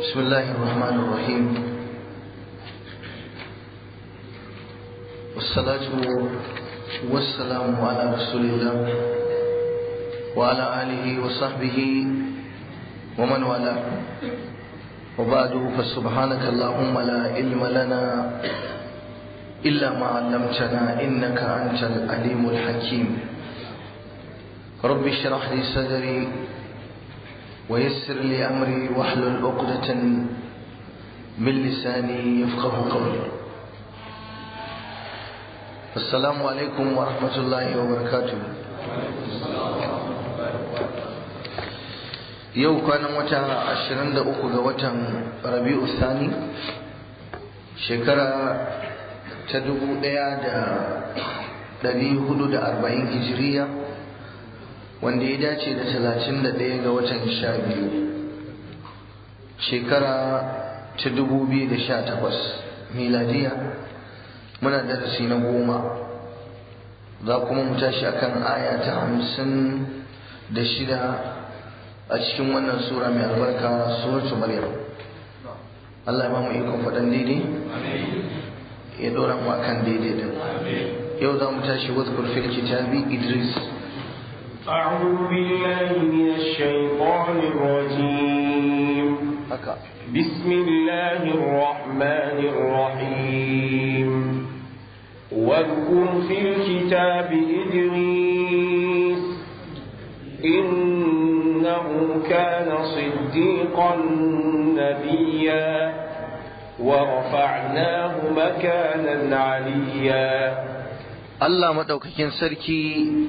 بسم الله الرحمن الرحيم والصلاة والسلام على رسول الله وعلى آله وصحبه ومن والاه وبعد فسبحانك اللهم لا علم لنا إلا ما علمتنا إنك أنت العليم الحكيم رب اشرح لي صدري ويسر لي أمري واحلل عقدة من لساني يفقه قولي السلام عليكم ورحمة الله وبركاته yau kwanan wata 23 ga watan rabi'u sani shekara ta 1440 hijiriya wanda ya dace da 31 ga watan 12 shekara ta 2018 miladiya muna darasi na goma za kuma mu tashi akan aya ta hamsin da shida a cikin wannan sura mai albarka suratu maryam Allah ya mamu ikon faɗan daidai ya ɗora mu akan daidai din yau za mu tashi wasu fil kitabi idris أعوذ بالله من الشيطان الرجيم بسم الله الرحمن الرحيم واذكر في الكتاب إدريس إنه كان صديقا نبيا ورفعناه مكانا عليا الله مدوكاكين سركي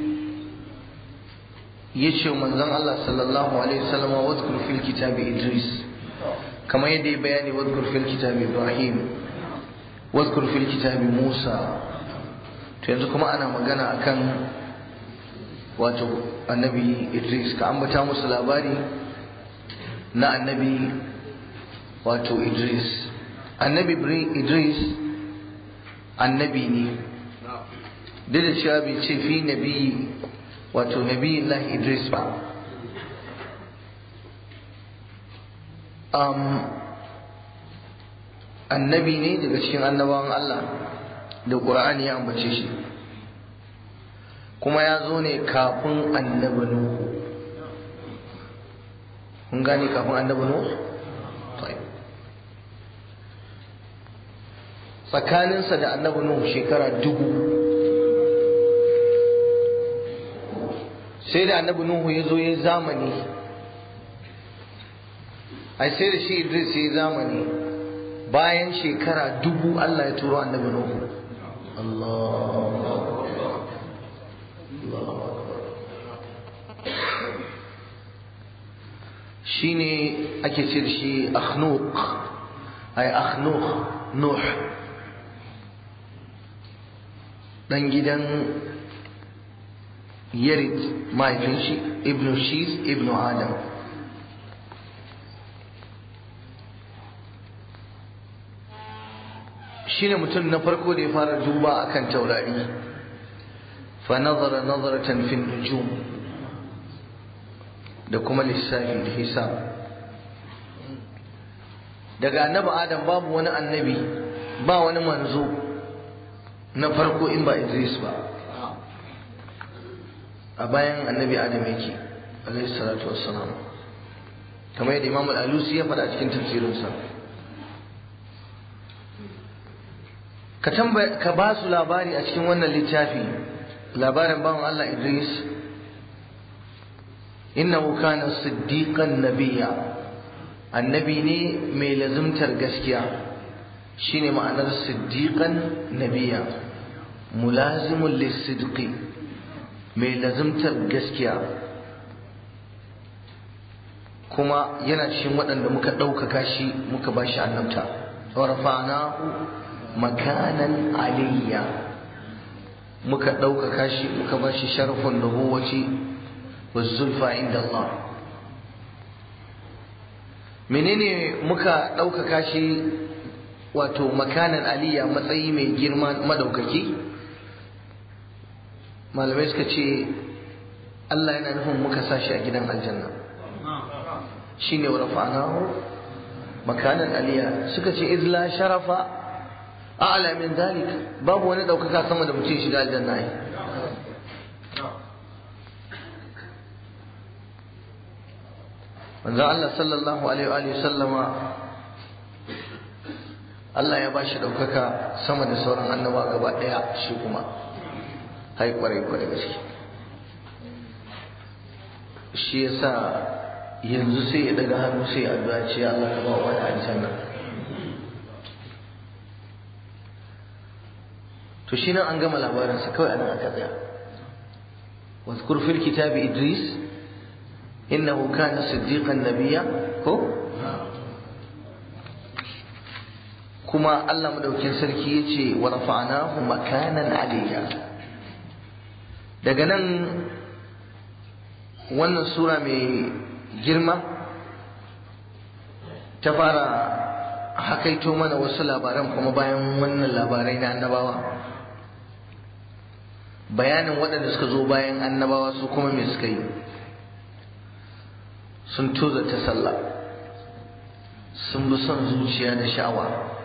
yace manzon Allah sallallahu alaihi wasallam wa wadhkur fil kitabi Idris kama yadda ya bayani wadhkur fil kitabi Ibrahim wadhkur fil kitabi Musa to yanzu kuma ana magana akan wato annabi Idris ka ambata musu labari na annabi wato Idris annabi Idris annabi ne duk da cewa bai ce fi nabi wato nabi Allah Idris ba um, annabi ne daga cikin annabawan Allah da ƙur'ani ya ambace shi kuma ya zo ne kafin annabi Nuhu kun gane kafin annabi Nuhu tsakaninsa da annabi Nuhu shekara dubu sai da annabi Nuhu ya zo ya zamani ai sai da shi Idris ya zamani bayan shekara dubu Allah ya turo annabi Nuhu Allah shine ake ce da shi akhnuq ai akhnuq nuh dan gidan yarid mahaifin shi ibnu shis ibnu adam shine mutum na farko da ya fara duba akan taurari fa nazara nazaratan fi nujum da kuma lissafi da hisab daga annabi adam babu wani annabi ba wani manzo na farko in ba idris ba a bayan annabi adam yake alaihi salatu wassalam kamar yadda imam al-alusi ya faɗa cikin tafsirinsa ka tambaya ka ba su labari a cikin wannan littafi labarin bawan Allah Idris innahu kana siddiqan nabiyya annabi ne mai lazumtar gaskiya shine ma'anar siddiqan nabiyya mulazimul lisidqi mai lazumtar gaskiya kuma yana cikin waɗanda muka ɗaukaka shi muka ba shi annabta wa rafa'nahu makanan aliyya muka ɗaukaka shi muka ba shi sharafin nubuwaci wa zulfa inda Allah menene muka ɗaukaka shi wato makanan aliyya matsayi mai girma madaukaki malamai suka ce Allah yana nufin muka sa shi a gidan aljanna shine wa rafa'nahu makanan aliya suka ce izla sharafa a'la min dalik babu wani daukaka sama da mutum shiga aljanna ai manzo Allah sallallahu alaihi wa sallama Allah ya bashi daukaka sama da sauran annaba gaba daya shi kuma hai kwarai kwarai gaske shi yasa yanzu sai ya daga hannu sai ya addu'a ce Allah ka ba wa wani aljanna to shi nan an gama labarinsa kawai anan aka tsaya واذكر في الكتاب إدريس إنه كان صديقا نبيا هو كما الله مدوكين سركي يجي ورفعناه مكانا عليا daga nan wannan sura mai girma ta fara hakaito mana wasu labaran kuma bayan wannan labarai na annabawa bayanin waɗanda suka zo bayan annabawa su kuma me suka yi sun toza ta sallah sun bi son zuciya da sha'awa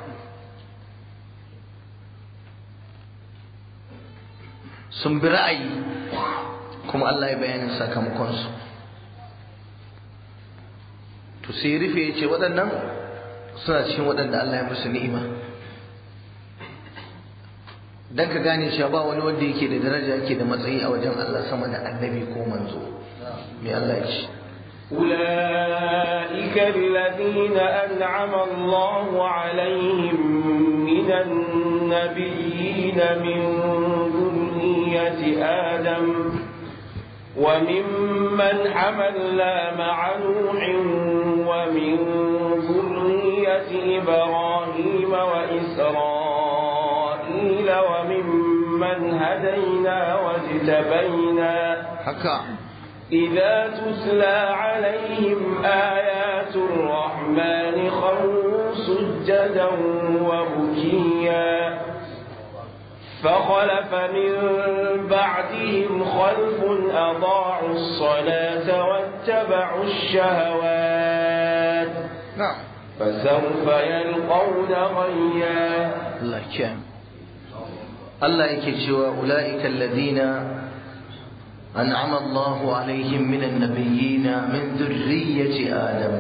sun bi ra'ayi kuma Allah ya bayanin sakamakonsu to sai rufe ya ce waɗannan suna cikin waɗanda Allah ya musu ni'ima dan ka gane cewa ba wani wanda yake da daraja yake da matsayi a wajen Allah sama da annabi ko manzo me Allah ya ce أولئك الذين أنعم الله عليهم من النبيين من ذرية آدم وممن حملنا مع نوح ومن ذرية إبراهيم وإسرائيل وممن هدينا واجتبينا haka إذا تتلى عليهم آيات الرحمن خروا سجدا وبكيا فخلف من بعدهم خلف أضاعوا الصلاة واتبعوا الشهوات na'am فسوف يلقون غيا Allah ya Allah yake cewa ulaika alladhina an'ama Allahu alaihim minan nabiyyina min dhurriyyati Adam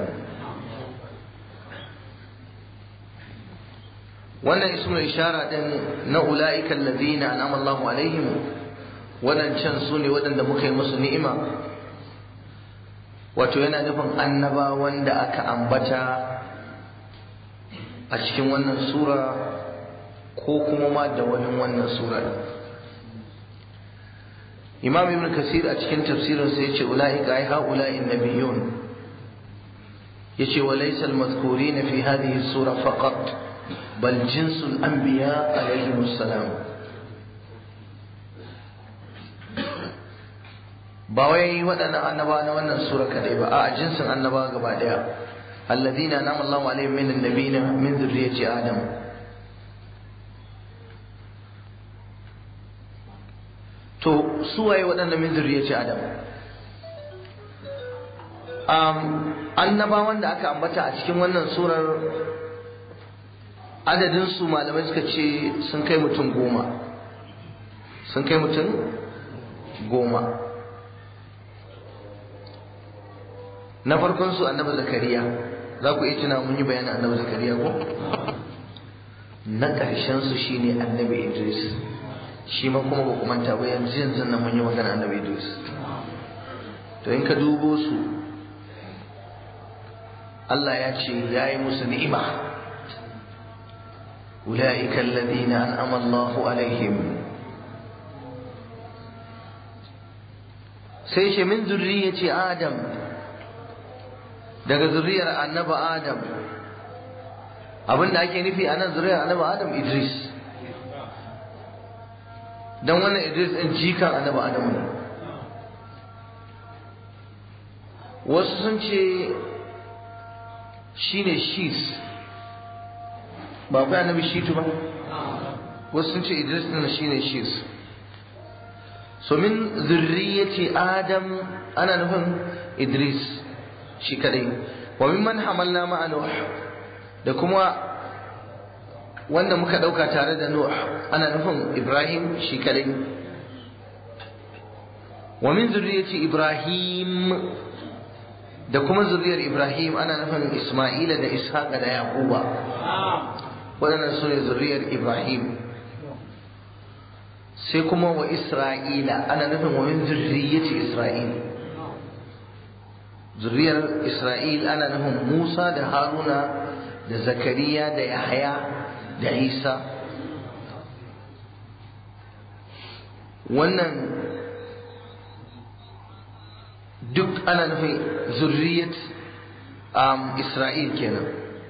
wannan ismul ishara din na ulaika alladhina an'ama Allahu alaihim wadancan su ne waɗanda muka yi musu ni'ima wato yana nufin annaba wanda aka ambata a cikin wannan sura ko kuma ma da wani wannan sura imam ibn kasir a cikin tafsirin sa yace ulaika ay haula'i nabiyun yace wa laysa al-madhkurin fi hadhihi sura faqat bal jinsul anbiya alayhim assalam ba wai waɗannan annaba na wannan sura kadai ba a jinsin annaba gaba daya الذين أنعم الله عليهم من النبيين من ذرية آدم to suwaye waɗanda min zuriyyaci Adam um, annabawan da aka ambata a cikin wannan surar adadin su malamai suka ce sun kai mutum goma sun kai mutum goma na farkon su annabi zakariya za ku iya tuna mun yi bayanin annabi zakariya ko na ƙarshen su shine annabi idris shi ma kuma ba ku manta ba yanzu yanzu nan mun yi magana annabi idris to in ka dubo su Allah ya ce ya yi musu ni'ima أولئك الذين أنعم الله عليهم سيش من ذرية آدم daga zuriyar annaba adam abin da ake nufi a nan zuriyar annaba adam idris don wannan idris ɗin jikan annaba adam ne wasu sun ce shi ne shis ba kai annabi shitu ba wasu sun ce idris ɗin shi ne shis so min zurriyati adam ana nufin idris shi kadai wa mimman hamalna ma'a nuh da kuma wanda muka ɗauka tare da Nuh ana nufin Ibrahim shi kadai wa min zurriyyati Ibrahim da kuma zuriyar Ibrahim ana nufin Isma'ila da Ishaqa da Yaquba waɗannan su ne zuriyar Ibrahim sai kuma wa Isra'ila ana nufin wa min zurriyyati Isra'il zuriyar Isra'il ana nufin Musa da Haruna da Zakariya da Yahaya da Isa wannan duk ana nufin zurriyat um, Isra'il kenan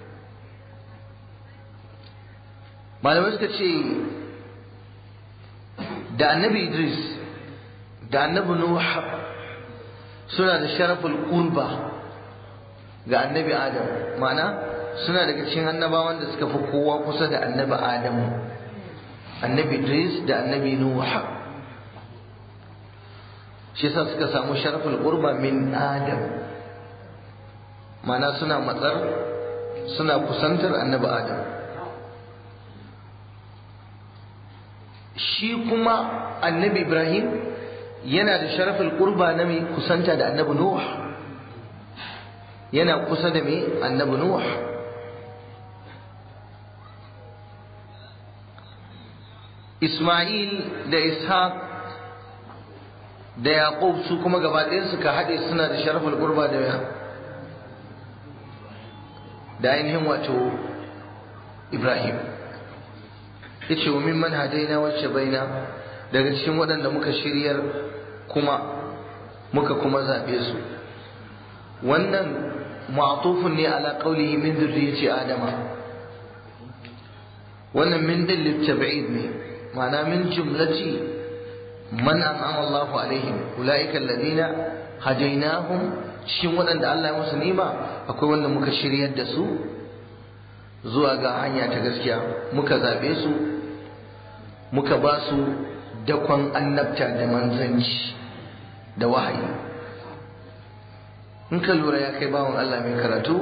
malamai suka ce da annabi Idris da annabi Nuh suna da sharaful qurba ga annabi Adam ma'ana suna daga cikin annabawan da suka fi kowa kusa da annabi Adam annabi Idris da annabi Nuh shi yasa suka samu sharaful qurba min Adam ma'ana suna matsar suna kusantar annabi Adam shi kuma annabi Ibrahim yana da sharafin qurba na mai kusanta da annabi Nuh yana kusa da mai annabi Nuh Ismail da Ishaq da Yaqub su kuma gaba ɗayan suka haɗe suna da sharafin qurba da da ainihin wato Ibrahim yace wa mimman hadaina wacce baina daga cikin waɗanda muka shiryar kuma muka kuma zaɓe su wannan ma'tufun ne ala qawlihi min dhurriyyati adama wannan min din litab'id ne ma'ana min jumlati man an'ama Allah alaihim ulaika alladhina hadainahum cikin waɗanda Allah ya musu nima akwai wanda muka shiryar da su zuwa ga hanya ta gaskiya muka zaɓe su muka ba su dakon annabta da manzanci da wahayi in ka lura ya kai bawan Allah mai karatu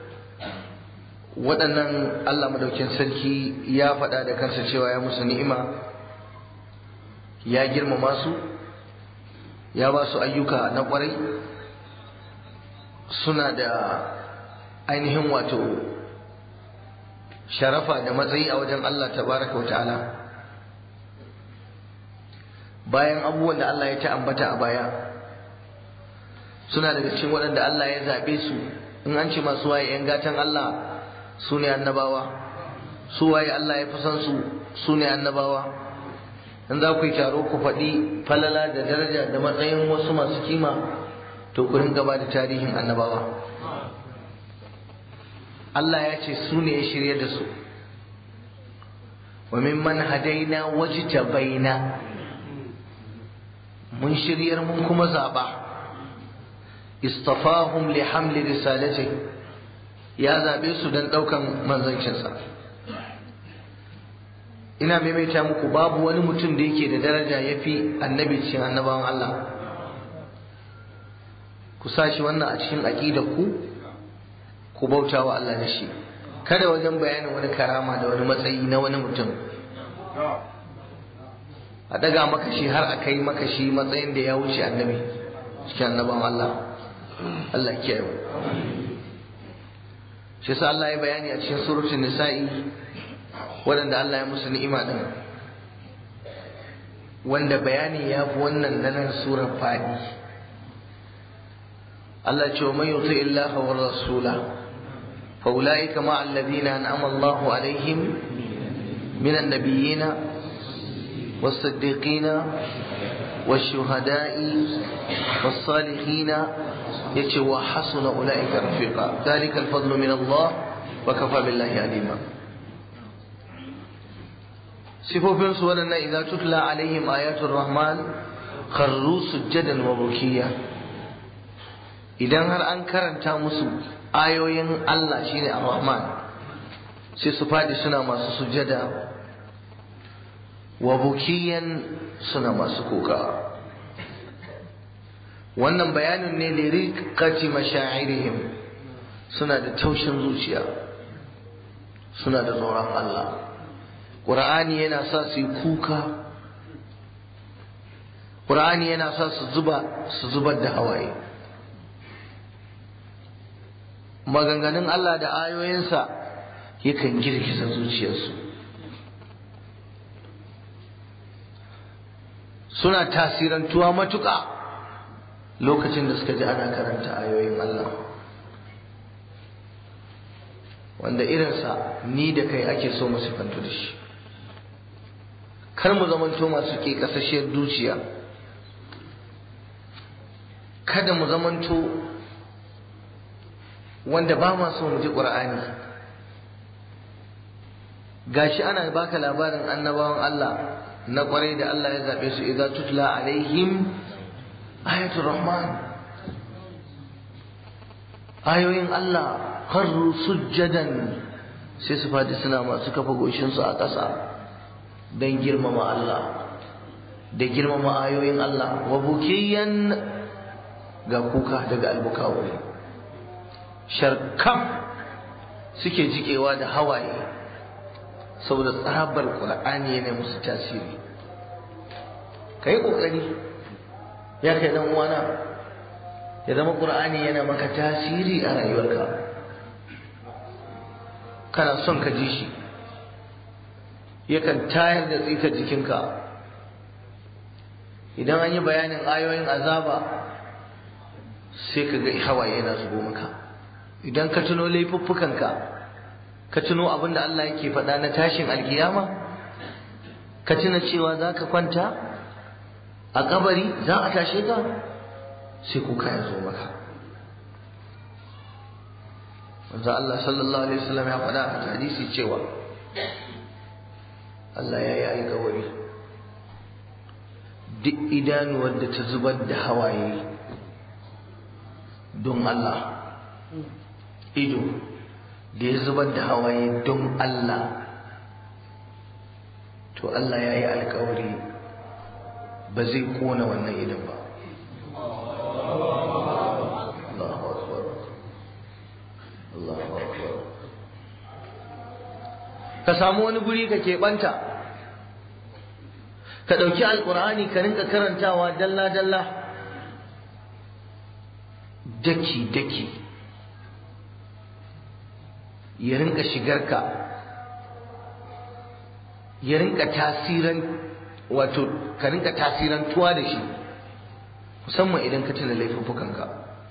waɗannan Allah madaukin sarki ya faɗa da kansa cewa ya musu ni'ima ya girmama su ya ba su ayyuka na ƙwarai suna da ainihin wato sharafa da matsayi a wajen Allah tabaraka wa ta'ala bayan abubuwan da Allah ya ta ambata a baya suna daga cikin waɗanda Allah ya zaɓe su in an ce masu waye ‘yan gatan Allah su ne annabawa su waye Allah ya fi san su su ne annabawa in za ku yi taro ku faɗi falala da daraja da matsayin wasu masu kima to ku ringa ba da tarihin annabawa Allah ya ce su ne ya shirya da su wa mimman hadaina wajtabaina mun shiryar mun kuma zaɓa istafahum li hamli risalati ya zaɓe su don ɗaukan manzancinsa ina maimaita muku babu wani mutum da yake da daraja ya fi annabi cikin annabawan Allah ku sa shi wannan a cikin aƙidar ku ku bauta wa Allah da shi kada wajen bayanin wani karama da wani matsayi na wani mutum a daga maka shi har a kai maka shi matsayin da ya wuce annabi cikin annaban Allah Allah kiyaye mu shi yasa Allah ya bayani a cikin suratul nisa'i waɗanda Allah ya musu ni'ima din wanda bayani ya fi wannan nan surar fadi Allah ce wa man yuti Allah wa rasula fa ulaika ma alladhina an'ama Allahu alaihim minan nabiyina والصديقين والشهداء والصالحين يتي وحسن أولئك رفيقا ذلك الفضل من الله وكفى بالله عليما صفوفين سؤالنا إذا تتلى عليهم آيات الرحمن خروا سجدا وبكيا idan har an karanta musu ayoyin Allah shine ar-Rahman sai su fadi suna masu sujada wa bukiyan suna masu kuka wannan bayanin ne liriqati mashairihim suna da taushin zuciya suna da tsoron Allah ƙur'ani yana sa su yi kuka ƙur'ani yana sa su zuba su zubar da hawaye maganganun Allah da ayoyinsa yakan girgiza zuciyarsu suna tasirantuwa matuƙa lokacin da suka ji ana karanta ayoyin Allah wanda irinsa ni da kai ake so mu sifantu da shi kar mu zamanto masu ke kasashiyar dukiya kada mu zamanto wanda ba ma so mu ji ƙur'ani gashi ana baka labarin annabawan Allah na kwarai da Allah ya zaɓe su idza tutla alaihim ayatul rahman ayoyin Allah kharru sujjadan sai su fadi suna masu kafa goshinsu a ƙasa don girmama Allah da girmama ayoyin Allah wa bukiyan ga kuka daga albukawuri sharkam suke jikewa da hawaye saboda tsabar ƙur'ani yana musu tasiri ka yi ƙoƙari ya kai dan uwana ya zama ƙur'ani yana maka tasiri a rayuwarka kana son ka ji shi yakan tayar da tsikar jikinka idan an yi bayanin ayoyin azaba sai ka ga hawaye yana zubo maka idan ka tuno laifuffukanka ka tuno abin da Allah yake faɗa na tashin alkiyama ka tuna cewa za ka kwanta a kabari za a tashe ka sai kuka ya zo maka manzo Allah sallallahu alaihi wasallam ya faɗa a hadisi cewa Allah ya yi alkawari duk idanuwar da ta zubar da hawaye don Allah ido da ya zubar da hawaye don Allah to Allah ya yi alkawari ba zai kona wannan idan ba Allahu akbar Allahu akbar ka samu wani guri ka keɓanta ka ɗauki alƙur'ani ka rinka karantawa dalla-dalla daki-daki ya rinka shigarka ya rinka tasiran wato ka rinka tasirantuwa da shi musamman idan ka tuna laifuffukanka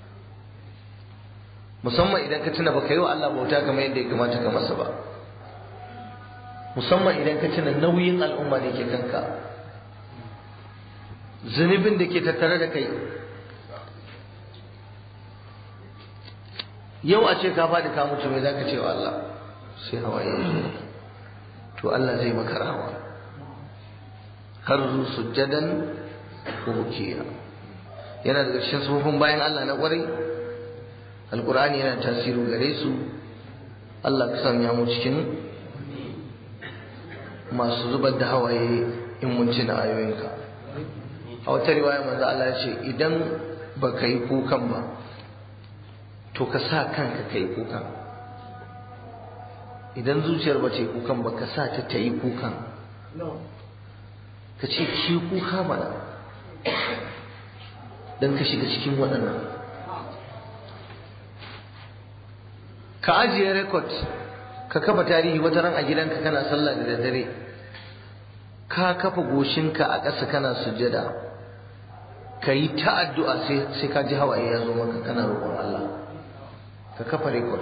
musamman idan ka tuna baka yi wa Allah bauta kamar yadda ya kamata ka masa ba musamman idan ka tuna nauyin al'umma da ke kanka zunubin da ke tattare da kai yau a ce ka faɗi ka mutu mai za ka ce wa Allah sai hawa ya to Allah zai maka rawa har zu sujjadan ko bukiya yana daga cikin sufofin bayan Allah na ƙwarai alƙur'ani yana tasiru gare su Allah ka sanya mu cikin masu zubar da hawaye in mun tuna ayoyinka a wata riwaya manzo Allah ya ce idan baka yi kukan ba to ka sa kanka ka yi kukan idan zuciyar ba ta yi kukan ba ka sa ta ta yi kukan ka ce ki kuka mana don ka shiga cikin waɗannan ka ajiye rekod ka kafa tarihi wata ran a gidanka kana sallah da daddare ka kafa goshinka a ƙasa kana sujjada ka yi ta addu'a sai ka ji hawaye ya zo maka kana roƙon Allah ka kafa rekod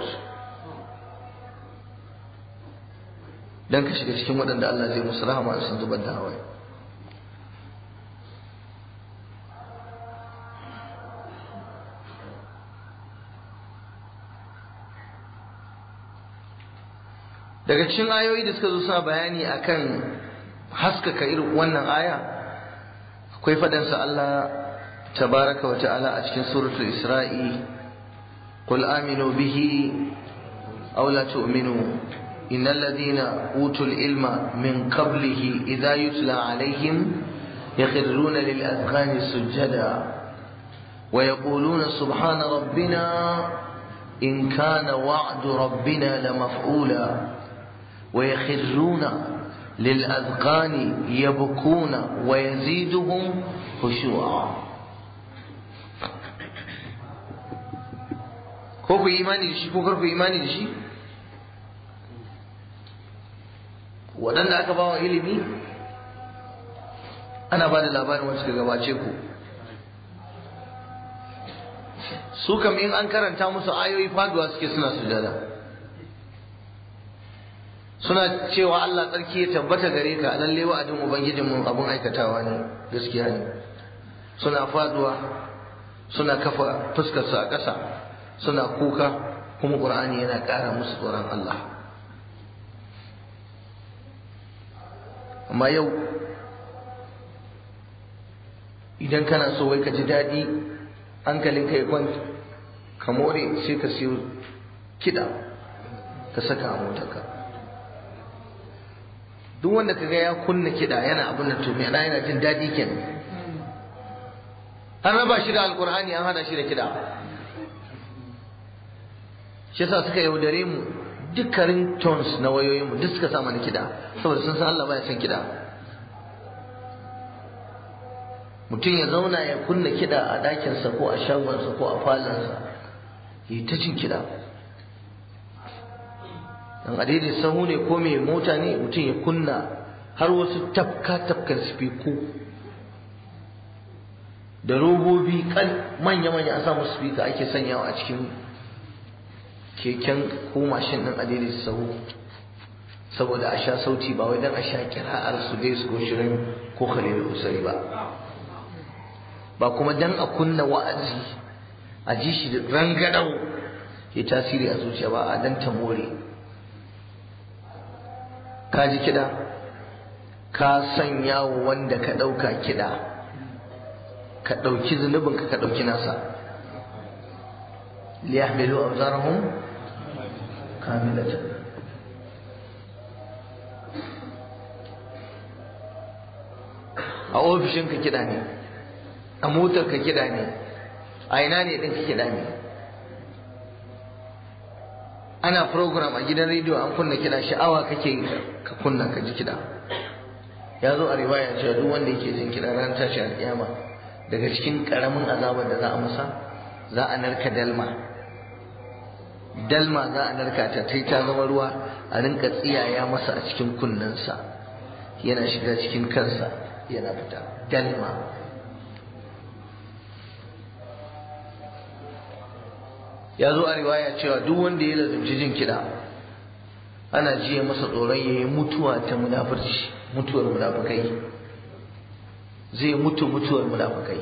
don ka shiga cikin waɗanda Allah zai musu rahama sun zubar da hawaye daga cikin ayoyi da suka zo suna bayani akan haskaka irin wannan aya akwai faɗansa Allah tabaraka wa ta'ala a cikin suratul isra'i قل آمنوا به أو لا تؤمنوا إن الذين أوتوا العلم من قبله إذا يتلى عليهم يخرون للأذقان سجدا ويقولون سبحان ربنا إن كان وعد ربنا لمفعولا wa yakhruna lil azqani yabkuna wa yaziduhum khushu'a ko ku imani da shi ko kar ku imani da shi waɗanda aka ba wa ilimi ana ba da labarin wacce suka gabace ku su kam in an karanta musu ayoyi faduwa suke suna sujada suna cewa Allah tsarki ya tabbata gare ka lalle wa'adin ubangijinmu abun aikatawa ne gaskiya ne suna faduwa suna kafa fuskarsu a ƙasa suna kuka kuma ƙur'ani yana ƙara musu tsoron Allah amma yau idan kana so wai ka ji daɗi hankalin ka ya kwanta ka more sai ka siyo kiɗa ka saka a motarka duk wanda ka ga ya kunna kiɗa yana abin da to yana yana jin daɗi kenan an raba shi da alkur'ani an hada shi da kiɗa shi yasa suka yaudare mu dukkanin tones na wayoyinmu duk suka sa mana kiɗa saboda sun san Allah baya son kiɗa mutum ya zauna ya kunna kiɗa a ɗakinsa ko a shagonsa ko a falonsa yi ta cin kiɗa dan a daidai sahu ne ko mai mota ne mutum ya kunna har wasu tafka tafkan sifiku da robobi kan manya-manya a samu sifika ake sanyawa a cikin keken ko mashin ɗin a daidai sahu saboda a sha sauti ba wai don a sha kira'ar su dai su ko shirin ko khalil usari ba ba kuma dan a kunna wa'azi a ji shi da rangadau ya tasiri a zuciya ba a dan ta more ka ji kiɗa ka sanya wa wanda ka ɗauka kiɗa ka ɗauki zunubinka ka ɗauki nasa liyahmilu awzarahum kamilatan a ofishinka kiɗa ne a motar ka kiɗa ne a ina ne ɗin ka kiɗa ne ana program a gidan rediyo an kunna kiɗa sha'awa kake ka kunna ka ji kiɗa ya zo a riwaya cewa duk wanda yake jin kiɗa ran tashi alƙiyama daga cikin ƙaramin azabar da za a masa za a narka dalma dalma za a narka ta tai ta zama ruwa a rinka tsiyaya masa a cikin kunnensa yana shiga cikin kansa yana fita dalma ya zo a riwaya cewa duk wanda ya lazimci jin kiɗa ana jiya masa tsoron ya yi mutuwa ta munafurci mutuwar munafukai zai mutu mutuwar munafukai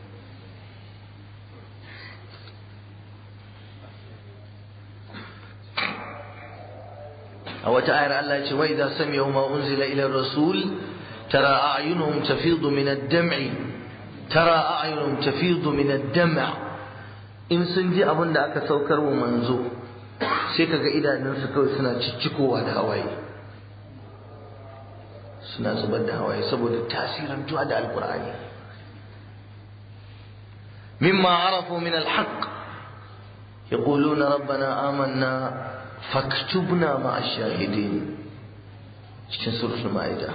a wata ayar Allah ce wa idza sami'u ma unzila ila rasul tara a'yunuhum tafidu min ad-dam'i tara a'yunuhum tafidu min ad-dam' in sun ji abin da aka saukar wa manzo sai kaga idanunsu kawai suna ciccikowa da hawaye suna zubar da hawaye saboda tasirin tuwa da alkur'ani mimma arafu min alhaq yaquluna rabbana amanna faktubna ma ash-shahidin cikin suratul maida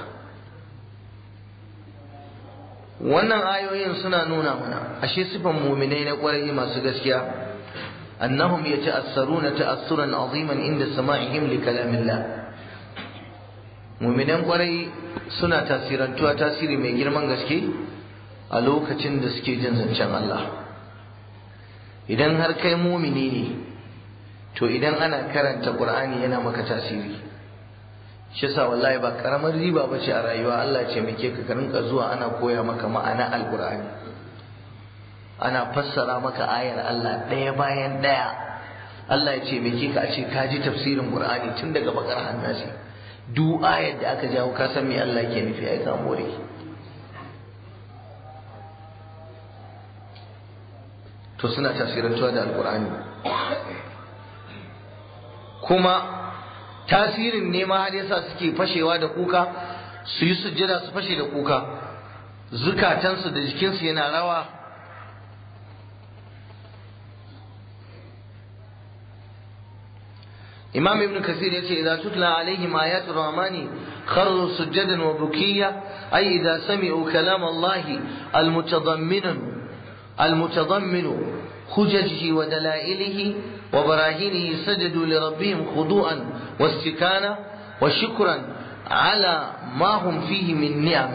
wannan ayoyin suna nuna mana ashe sifan muminai na kwarai masu gaskiya annahum yata'assaruna ta'assuran aziman inda sama'ihim li kalamillah muminan kwarai suna tasirantuwa tasiri mai girman gaske a lokacin da suke jin zancen Allah idan har kai mumini ne to idan ana karanta Qur'ani yana maka tasiri shi yasa wallahi ba karamar riba bace a rayuwa Allah ce muke ka rinka zuwa ana koya maka ma'ana alqur'ani ana fassara maka ayar Allah ɗaya bayan ɗaya Allah ya ce muke ka a ce ka ji tafsirin Qur'ani tun daga bakar hannasi duk ayar da aka jawo ka san me Allah ke nufi ai ka more to suna tasirantuwa da alqur'ani kuma tasirin ne ma har yasa suke fashewa da kuka su yi sujjada su fashe da kuka zukatansu da jikinsu yana rawa imam ibn kasir yace idza tutla alaihim ayatul rahmani kharru sujadan wa bukiya ay idza sami'u kalam Allah almutadammin almutadammin hujajhi wa dalailihi wa barahinihi sajadu li rabbihim khudu'an wastikana wa shukran ala ma hum fihi min ni'am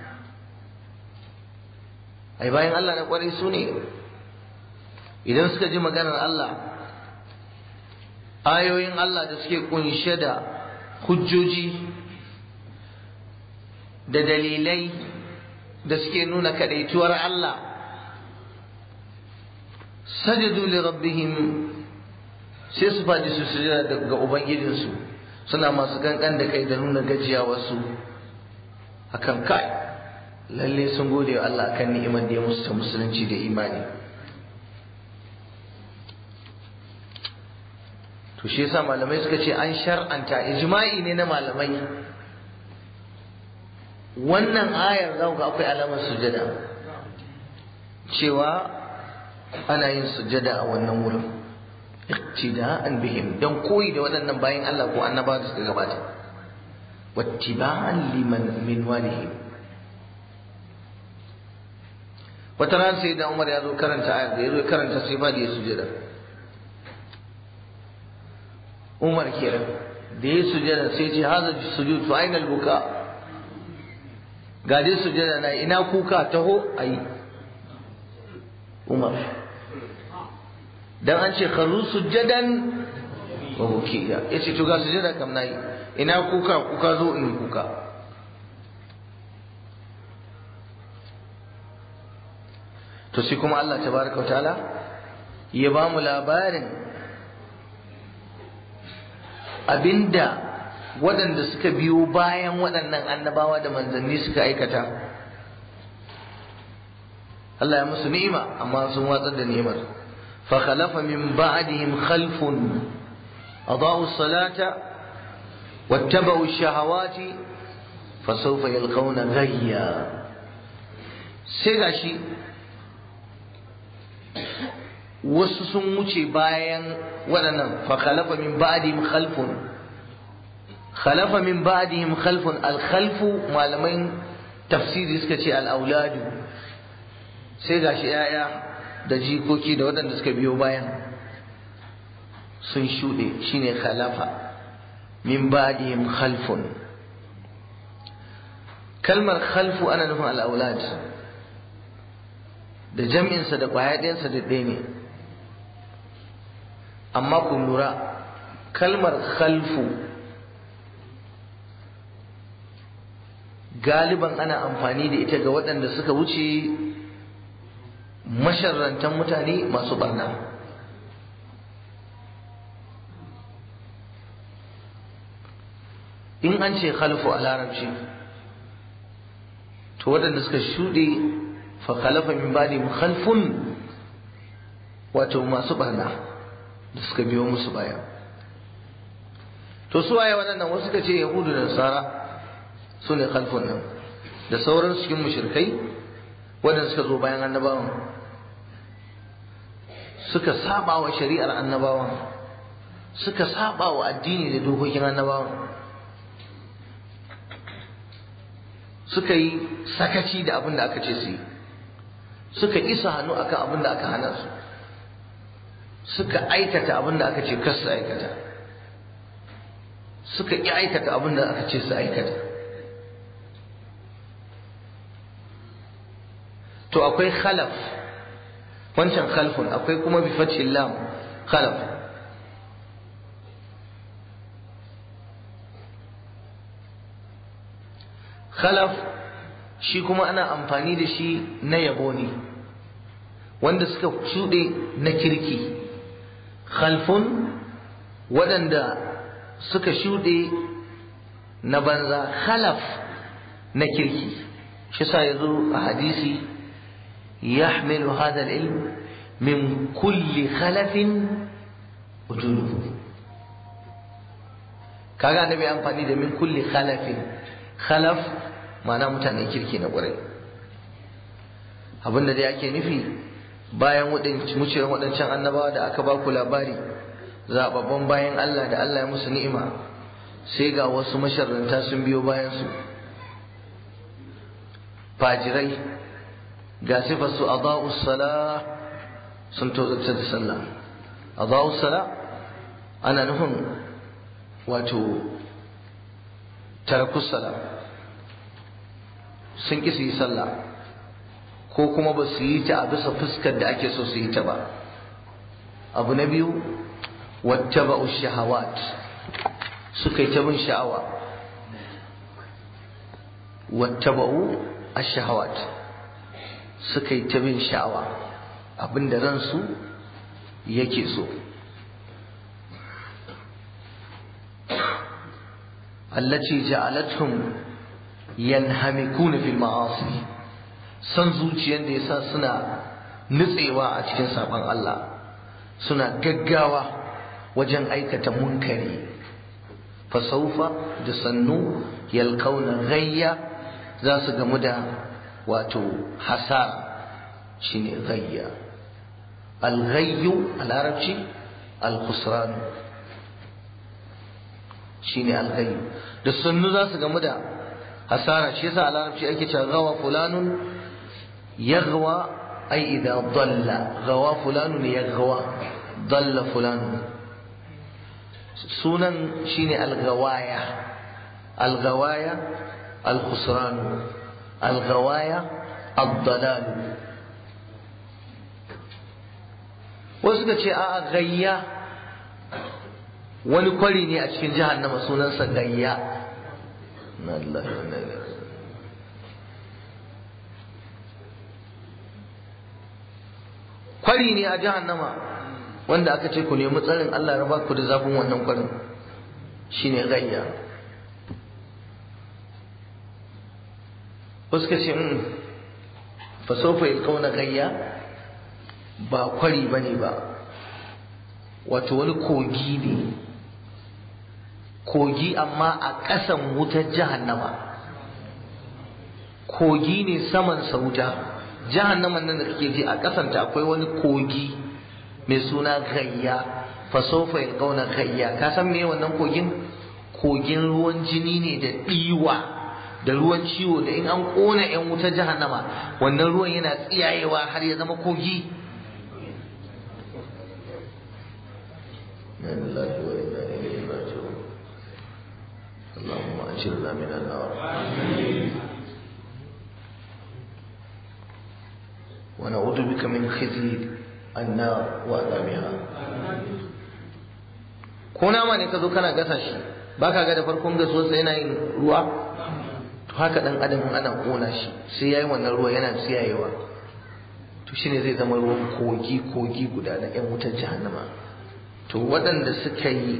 ai bayan Allah na kwarai su ne idan suka ji maganar Allah ayoyin Allah da suke kunshe da hujjoji da dalilai da suke nuna kadaituwar Allah sajadu li rabbihim sai su faɗi su sujada ga ubangijinsu suna masu kankan da kai da nuna gajiyawarsu akan kai lalle sun gode wa Allah akan ni'imar da ya musu ta musulunci da imani to shi yasa malamai suka ce an shar'anta ijma'i ne na malamai wannan ayar za ga akwai alamar sujada cewa ana yin sujada a wannan wurin iqtida'an bihim dan koyi da waɗannan bayan Allah ko annaba da suka gabata wattiba'an liman min walihim wata ran sai da Umar ya zo karanta ayar da ya zo karanta sai ba da ya sujada Umar kenan da ya sujada sai ce haza sujud fa aina buka ga dai sujada na ina kuka taho ayi Umar dan an ce kharu sujadan wa bukiya yace to ga sujada kam nayi ina kuka kuka zo in kuka to sai kuma Allah tabaraka wa ta'ala ya ba mu labarin abinda waɗanda suka biyo bayan waɗannan annabawa da manzanni suka aikata Allah ya musu ni'ima amma sun watsar da ni'imar fa khalafa min ba'dihim khalfun adaa'u salata wattaba'u shahawati fa sawfa yalqawna ghayya sai gashi wasu sun wuce bayan waɗannan fa khalafa min ba'dihim khalfun khalafa min ba'dihim khalfun al khalfu malaman tafsiri suka ce al auladu sai gashi yaya da jikoki da waɗanda suka biyo bayan sun shuɗe shine khalafa min ba'dihim khalfun kalmar khalfu ana nufin al aulad da jam'insa da ƙwaya ɗayansa da ɗaya ne amma ku lura kalmar khalfu galiban ana amfani da ita ga waɗanda suka wuce masharrantan mutane masu barna in an ce khalfu a larabci to waɗanda suka shuɗe fa khalafa min ba'di khalfun wato masu barna da suka biyo musu baya to su waye waɗannan wasu suka ce yahudu da nasara su ne khalfun nan da sauran cikin mushrikai waɗanda suka zo bayan annabawan suka saba wa shari'ar annabawan suka saba wa addini da dokokin annabawan suka yi sakaci da abin da aka ce su yi suka isa hannu akan abin da aka hana su suka aikata abin da aka ce kar su aikata suka ƙi aikata abin da aka ce su aikata to akwai khalaf wancan khalfun akwai kuma bi fathil lam khalaf khalaf shi kuma ana amfani da shi na yabo ne wanda suka shuɗe na kirki khalfun waɗanda suka shuɗe na banza khalaf na kirki shi sa ya zo a hadisi yahmilu hadha al-ilm min kulli khalafin wujuduhu kaga annabi amfani da min kulli khalafin khalaf ma'ana mutanen kirki na ƙwarai abinda da ake nufi bayan wucewan waɗancan annabawa da aka ba ku labari zababban bayan Allah da Allah ya musu ni'ima sai ga wasu masharranta sun biyo bayan su fajirai ga sifar su adaa'u sala sun tozarta da sallah adaa'u sala ana nufin wato tarakus sala sun ƙi su yi sallah ko kuma ba su yi ta a bisa fuskar da ake so su yi ta ba abu na biyu wattaba'u shahawat suka yi ta bin sha'awa wattaba'u ash-shahawat suka yi ta bin sha'awa abinda ransu yake so allati ja'alatuhum yanhamikuna fil ma'asi san zuciyar da yasa suna nutsewa a cikin saban Allah suna gaggawa wajen aikata munkari fasaufa da sannu yalkauna gayya za su gamu da wato hasara shine gayya alghayyu a larabci alkhusran shine alghayyu da sannu za su gamu da hasara shi yasa a larabci ake cewa gawa fulanun yaghwa ai idza dalla gawa fulanun yaghwa dalla fulanun sunan shine algawaya algawaya alkhusran algawaya ad-dalal wasu suka ce a'a gayya wani kwari ne a cikin jahannama sunansa gayya na Allah na kwari ne a jahannama wanda aka ce ku nemi tsarin Allah ya raba ku da zafin wannan kwarin shine gayya wasu ka ce fa sofa yalkauna gayya ba kwari bane ba wato wani kogi ne kogi amma a ƙasan wutar jahannama kogi ne saman sauta jahannaman nan da kake ji a ƙasanta akwai wani kogi mai suna gayya fasofa yalqauna gayya ka san me wannan kogin kogin ruwan jini ne da ɗiwa da ruwan ciwo da in an ƙona 'yan wutar jahannama wannan ruwan yana tsiyayewa har ya zama kogi اللهم أجرنا من النار ونعوذ بك من خزي النار وعذابها ko nama ne ka zo kana gasa shi baka ga da farkon gasuwarsa yana yin ruwa to haka dan adam ana kona shi sai yayi wannan ruwa yana tsiyayewa to shine zai zama ruwan kogi kogi guda na yan wutar jahannama to waɗanda suka yi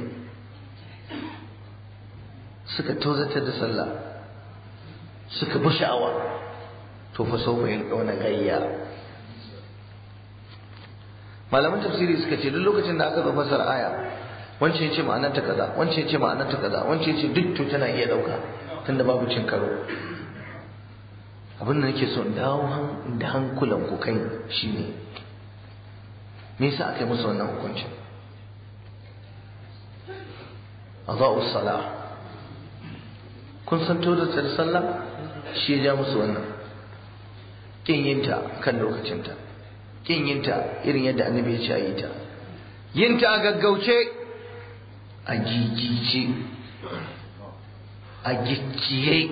suka tozatar da sallah suka bi sha'awa to fa sau yin ƙauna gayya malaman tafsiri suka ce duk lokacin da aka zo fasar aya wancan ya ce ma'anar ta kaza wancan ya ce ma'anar ta kaza wancan ya ce duk to tana iya ɗauka tunda babu cin karo abin da nake so in dawo da hankulan ku kai shine me yasa aka yi musu wannan hukuncin adaa'u salah kun san to da sallah shi ya ja musu wannan kin yinta kan lokacinta kin yinta irin yadda annabi ya ce a yi ta yinta a gaggauce a gigice a gicciye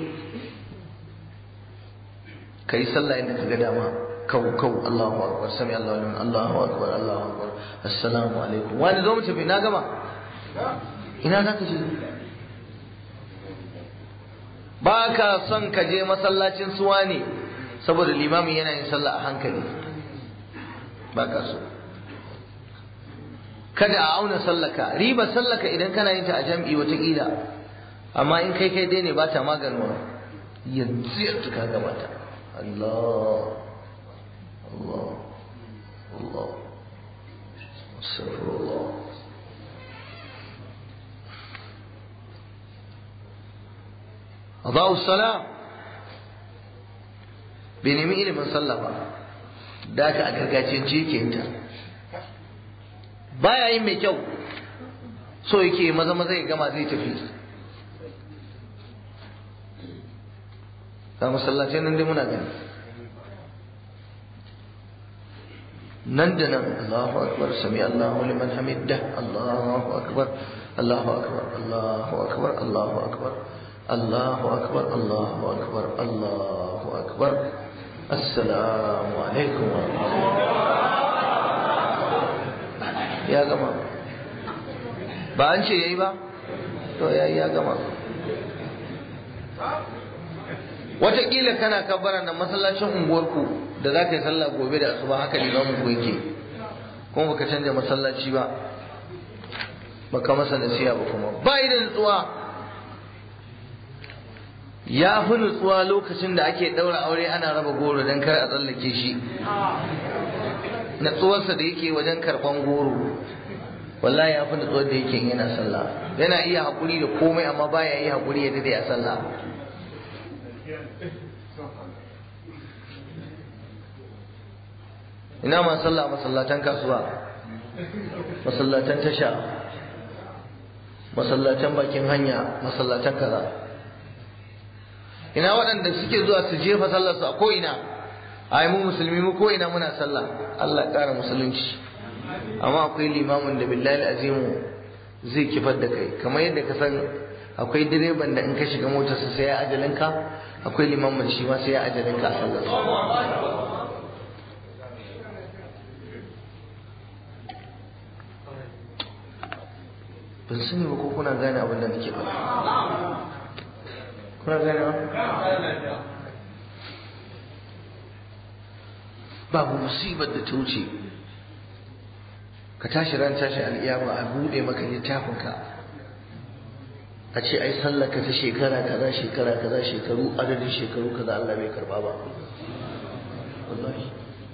ka yi sallah yadda ka ga dama kau kau Allahu akbar sami Allahu liman Allahu akbar Allahu akbar assalamu alaikum wani zo mu tafi na gama ina za ka je ba ka son ka je masallacin suwa ne saboda limamin yana yin sallah a hankali ba ka so kada a auna sallaka riba sallaka idan kana yin ta a jam'i watakila amma in kai kai dai ne ba ta maganuwa yanzu yanzu ka gama ta Allah Allah Allah Astaghfirullah Adau salam bai nemi ilimin sallah ba da aka a gargajiyance yake yin ta baya yin mai kyau so yake maza maza ya gama zai tafi ga masallacin nan dai muna gani nan da nan Allahu akbar sami Allahu liman hamiddah Allahu akbar Allahu akbar Allahu akbar Allahu akbar Allahu akbar Allahu akbar Allahu akbar assalamu alaikum wa ya gama ba an ce yayi ba to yayi ya gama wataƙila kana kabbara na masallacin unguwarku da za ka yi sallah gobe da asuba haka limamin ku yake kuma baka canja masallaci ba baka masa nasiha ba kuma ba da nutsuwa ya fi nutsuwa lokacin da ake ɗaura aure ana raba goro don kar a tsallake shi natsuwarsa da yake wajen karɓan goro wallahi ya fi nutsuwar da yake yana sallah yana iya haƙuri da komai amma baya yi haƙuri ya dade a sallah ina ma sallah masallatan kasuwa masallatan tasha masallatan bakin hanya masallatan kaza ina waɗanda suke zuwa su jefa sallar su a ko ina ai mu musulmi mu ko ina muna sallah Allah ƙara musulunci amma akwai limamin da billahi azimu zai kifar da kai kamar yadda ka san akwai direban da in ka shiga motarsa sai ya ajalinka akwai limamin shi ma sai ya ajalinka a sallar ban sani ba ko kuna gane abin da nake faɗa kuna gane ba babu musibar da ta wuce ka tashi ran tashi al'iyama a buɗe maka littafinka a ce ai sallaka ta shekara kaza shekara kaza shekaru adadin shekaru kaza Allah bai karba ba wallahi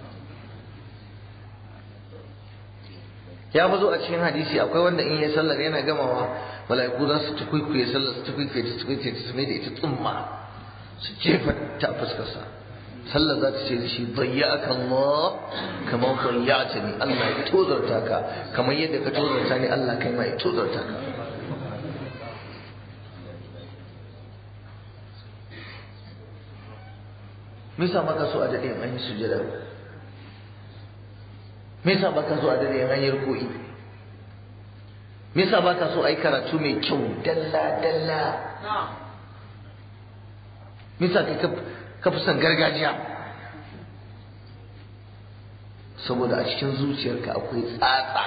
ya bazo a cikin hadisi akwai wanda in yi sallar yana gamawa mala'iku za su tukuikuye sallar su tukuikuye ta tukuikuye ta mai da ita tsumma su jefa ta fuskarsa sallar za ta ce da shi bayyaka Allah kamar bayyata ni Allah ya tozarta ka kamar yadda ka tozarta ni Allah kai ma ya tozarta ka me yasa baka so a dade an yi sujada me yasa baka so a dade an yi ruku'i me yasa baka so ai karatu mai kyau dalla dalla me yasa kai ka fi son gargajiya saboda a cikin zuciyarka akwai tsatsa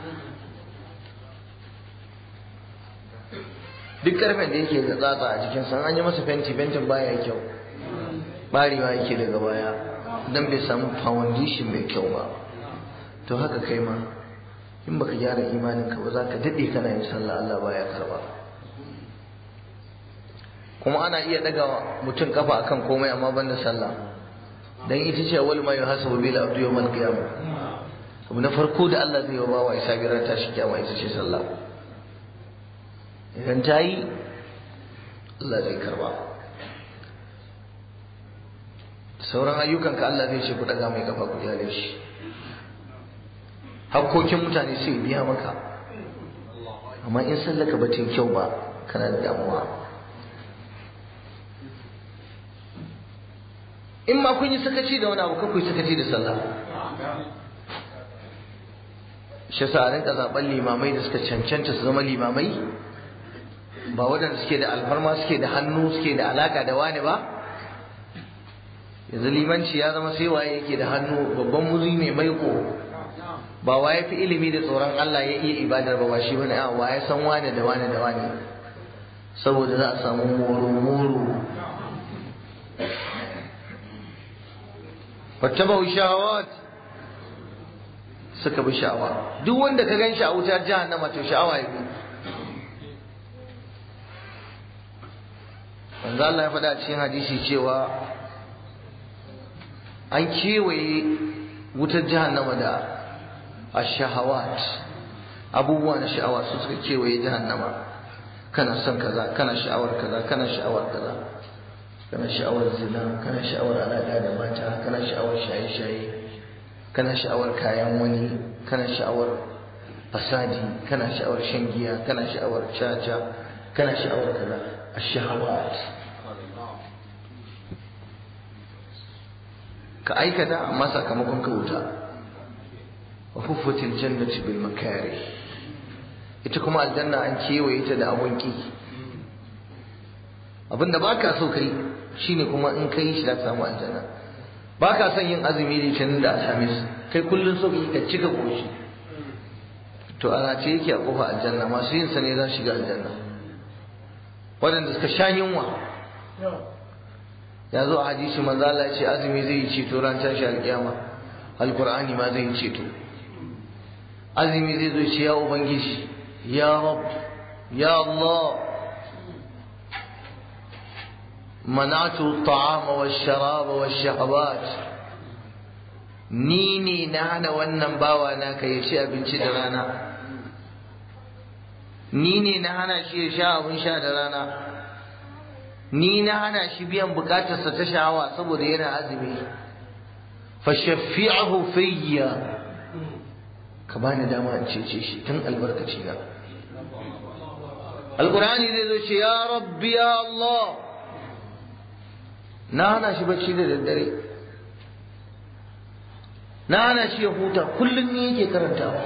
duk karfen da yake da tsatsa a jikin san an yi masa fenti fentin baya kyau barewa yake daga baya dan bai samu foundation mai kyau ba to haka kai ma in baka gyara imanin ka ba za ka daɗe kana yin sallah Allah baya karba kuma ana iya daga mutum kafa akan komai amma ban da sallah dan ita ce wal ma yuhasabu bil abdu yawmal qiyamah abu na farko da Allah zai yi wa bawa isa girar tashi kiyama ita ce sallah idan ta yi Allah zai karba sauran ayyukanka Allah zai ce ku daga mai kafa ku yale shi hakkokin mutane sai biya maka amma in sallaka ba ta kyau ba kana da damuwa in ma kun yi sakaci da wani abu ka yi sakaci da sallah shi sa rinka zaben limamai da suka cancanta su zama limamai ba waɗanda suke da alfarma suke da hannu suke da alaka da wani ba yanzu limanci ya zama sai waye yake da hannu babban muzi mai maiko ba waye fi ilimi da tsoron Allah ya iya ibadar ba ba shi bane a waye san wane da wane da wane saboda za a samu moro moro wattabau shahawat suka bi sha'awa duk wanda ka gan shi a wutar jahannama to sha'awa ya bi manzo Allah ya faɗa a cikin hadisi cewa an kewaye wutar jahannama da ashahawat abubuwa na sha'awa su suka kewaye jahannama kana son kaza kana sha'awar kaza kana sha'awar kaza kana sha'awar zina kana sha'awar alaƙa da mata kana sha'awar shaye-shaye kana sha'awar kayan wani kana sha'awar fasadi kana sha'awar shan giya kana sha'awar caca kana sha'awar kaza ash-shahawat ka aikata amma sakamakon ka wuta wa huffatil jannati bil makari ita kuma aljanna an kewaye ta da abun ki abinda baka so kai shine kuma in kai shi za ka samu aljanna baka son yin azumi litinin da alhamis kai kullun so ka cika koshi to ana ce yake a kofa aljanna masu yin sa ne za su shiga aljanna waɗanda suka sha yunwa ya zo a hadisi manzo Allah ya ce azumi zai yi ceto ran tashi alkiyama alqur'ani ma zai yi ceto azumi zai zo ce ya ubangiji ya rab ya Allah manatu at-ta'ama wash-sharaba wash-shahawat ni ne na hana wannan bawa na ka ya ci abinci da rana ni ne na hana shi ya sha abin sha da rana ni na hana shi biyan bukatarsa ta sha'awa saboda yana azumi fa shafi'ahu fiyya ka bani dama in cece shi tun albarkaci na alqur'ani zai zo ce ya rabbi ya allah na hana shi bacci da daddare na hana shi ya huta kullum ne yake karantawa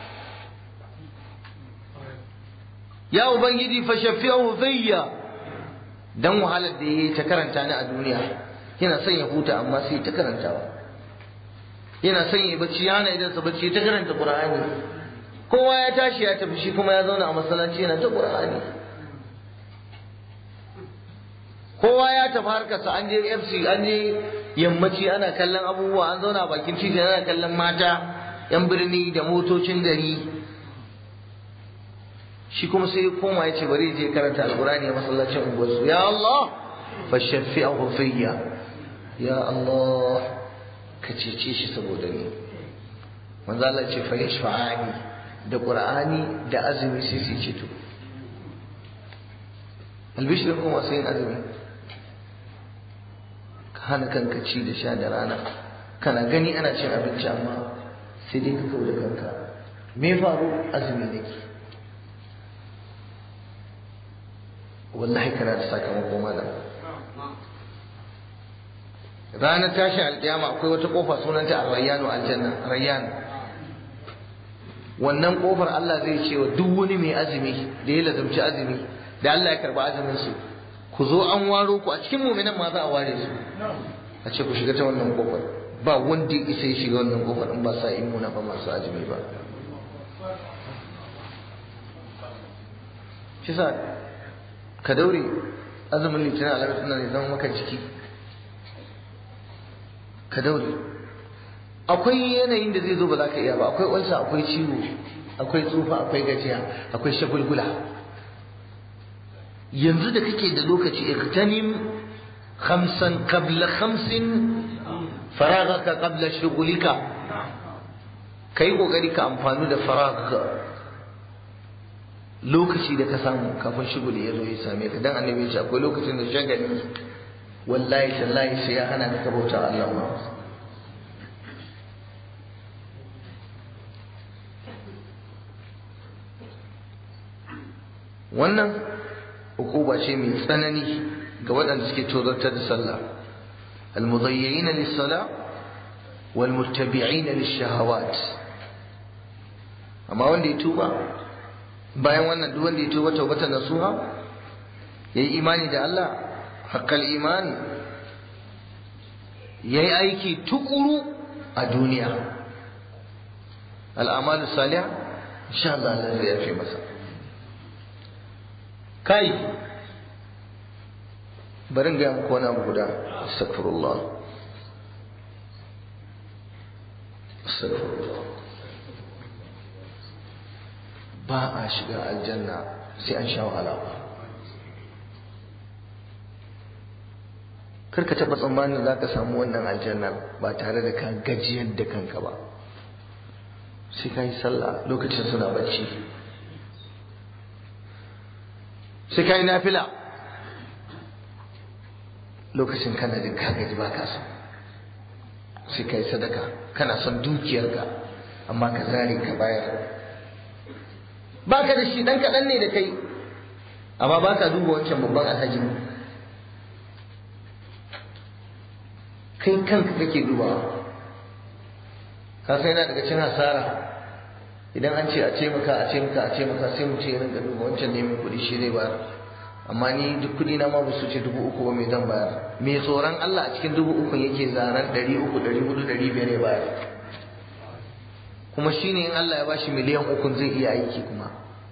ya ubangiji fa shafi'ahu fiyya dan wahalar da yayi ta karanta ni a duniya yana son ya huta amma sai ta karantawa yana son ya bacci yana idan sa bacci ta karanta qur'ani kowa ya tashi ya tafi shi kuma ya zauna a masallaci yana ta qur'ani kowa ya tafi harkarsa an je FC an je yammaci ana kallon abubuwa an zauna bakin titi ana kallon mata yan birni da motocin gari shi kuma sai ya koma ya ce bari je karanta alkurani a masallacin unguwarsu ya Allah fa shafi'ahu fiyya ya Allah ka cece shi saboda ni manzo Allah ce fa yashfa'ani da qur'ani da azumi sai su ceto albishir kuma sai yin azumi ka hana kanka ci da sha da rana kana gani ana cin abinci amma sai dai ka kawo da kanka me faru azumi nake wallahi kana da sakamako malam ranar tashin alƙiyama akwai wata kofa sunanta a rayyanu aljanna rayyan wannan kofar Allah zai ce wa duk wani mai azumi da ya lazumci azumi da Allah ya karba azumin su ku zo an waro ku a cikin mu'minan ma za a ware su a ce ku shiga ta wannan kofar ba wanda ya isa ya shiga wannan kofar in ba sa imuna ba masu azumi ba shi sa ka daure azumin litinin alaƙar suna ne zama maka jiki ka daure akwai yanayin da zai zo ba za ka iya ba akwai ulsa akwai ciwo akwai tsufa akwai gajiya akwai shagulgula yanzu da kake da lokaci iktanim khamsan qabla khamsin faragaka qabla shugulika kai kokari ka amfani da faragaka lokaci da ka samu kafin shuguli ya zo ya same ka dan annabi ya ce akwai lokacin da shagali wallahi tallahi sai ya hana ka bauta Allah ma wannan hukuma ce mai tsanani ga waɗanda suke tozartar da sallah المضيعين للصلاة والمتبعين للشهوات amma wanda ya tuba bayan wannan duk wanda ya tuba taubatan nasuha yayi imani da Allah haqqal iman yayi aiki tukuru a duniya al'amalu salih insha Allah Allah zai yafe masa kai bari ga muku wani abu guda astaghfirullah astaghfirullah ba a shiga aljanna sai an sha wahala kar ka taɓa tsammanin za ka samu wannan aljannar ba tare da ka gajiyar da kanka ba sai ka yi sallah lokacin suna bacci sai ka yi nafila lokacin kana jin ka gaji ba ka so sai ka yi sadaka kana son dukiyarka amma ka zare ka bayar baka da shi dan kaɗan ne da kai amma baka duba wancan babban alhaji kai kanka kake dubawa ka sai yana daga cin hasara idan an ce a ce maka a ce maka a ce maka sai mu ce rinka duba wancan ne mai kuɗi shi zai bayar amma ni duk kuɗi na ma ba su ce dubu uku ba mai zan bayar mai tsoron Allah a cikin dubu uku yake zaren ɗari uku ɗari hudu ɗari biyar ya bayar kuma shi ne in Allah ya bashi miliyan uku zai iya aiki kuma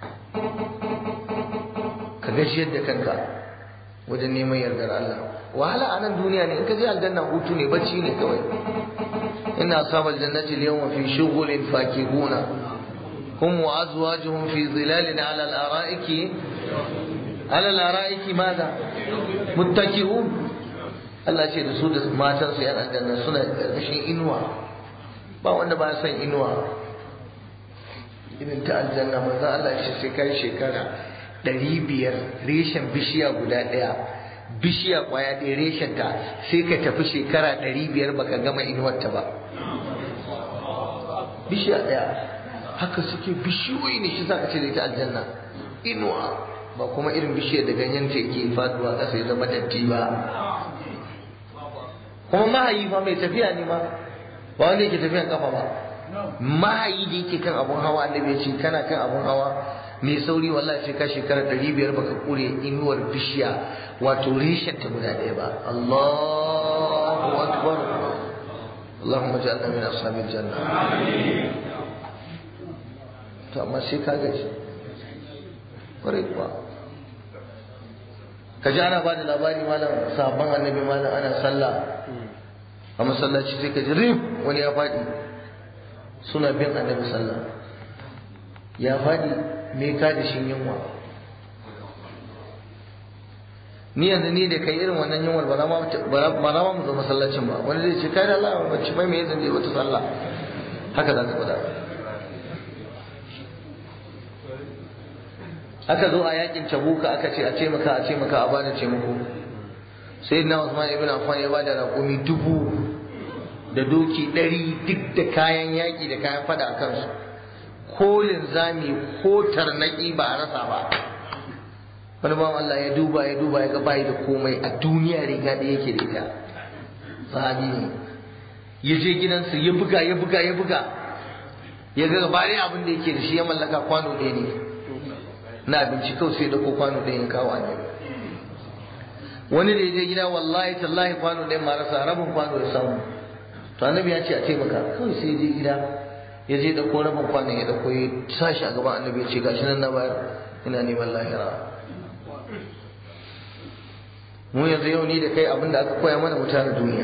ka gajiyar da kanka wajen neman yardar Allah wahala a nan duniya ne in ka je aljanna hutu ne bacci ne kawai inna ashabal jannati al-yawma fi shughulin fakihuna hum wa azwajuhum fi zilalin ala al-ara'iki ala al-ara'iki madha muttaki'un Allah ce da su da matan su yan aljanna suna karkashin inuwa ba wanda ba san inuwa irin ta aljanna manzo Allah ce sai kai shekara ɗari biyar reshen bishiya guda ɗaya bishiya kwaya ɗaya reshen ta sai ka tafi shekara ɗari biyar baka gama inuwarta ba bishiya ɗaya haka suke bishiyoyi ne shi ka ce da ita aljanna inuwa ba kuma irin bishiyar da ganyen ta ke faduwa ƙasa ya zama datti ba kuma mahayi fa mai tafiya ne ma ba wanda yake tafiyan kafa ba mahayi da yake kan abun hawa annabi ya ce kana kan abun hawa mai sauri wallahi sai ka shekara ɗari biyar baka kure inuwar bishiya wato reshen ta guda ɗaya ba Allahu akbar Allahumma ja'alna min ashabil janna to amma sai ka gaji kwarai kuwa ka ji ana ba da labari malam sabon annabi malam ana sallah a masallaci sai ka ji rif wani ya faɗi suna bin annabi sallah ya faɗi me ka da shi yunwa ni yanzu ni da kai irin wannan yunwar ba na ma mu zo masallacin ba wani zai ce kai da Allah wacce mai me zan je wata sallah haka za ka faɗa aka zo a yakin tabuka aka ce a ce maka a ce maka a bada ce muku sai na Usman ibn Affan ya bada raƙumi dubu da doki ɗari duk da kayan yaƙi da kayan fada a kansu ko linzami ko tarnaki ba a rasa ba wani bawan Allah ya duba ya duba ya ga bayi da komai a duniya riga da yake da ita sahabi ne ya je gidansa ya buga ya buga ya buga ya ga gaba abin da yake da shi ya mallaka kwano ɗaya ne na abinci kawai sai dauko kwano ɗaya kawo annabi wani da ya je gida wallahi tallahi kwano ɗaya ma rasa rabin kwano ya samu to annabi ya ce a taimaka kawai sai je gida ya je dauko rabin kwano ya dauko ya sashi a gaban annabi ya ce gashi nan na bayar ina neman lahira mu yanzu yau ni da kai abin da aka koya mana mutane duniya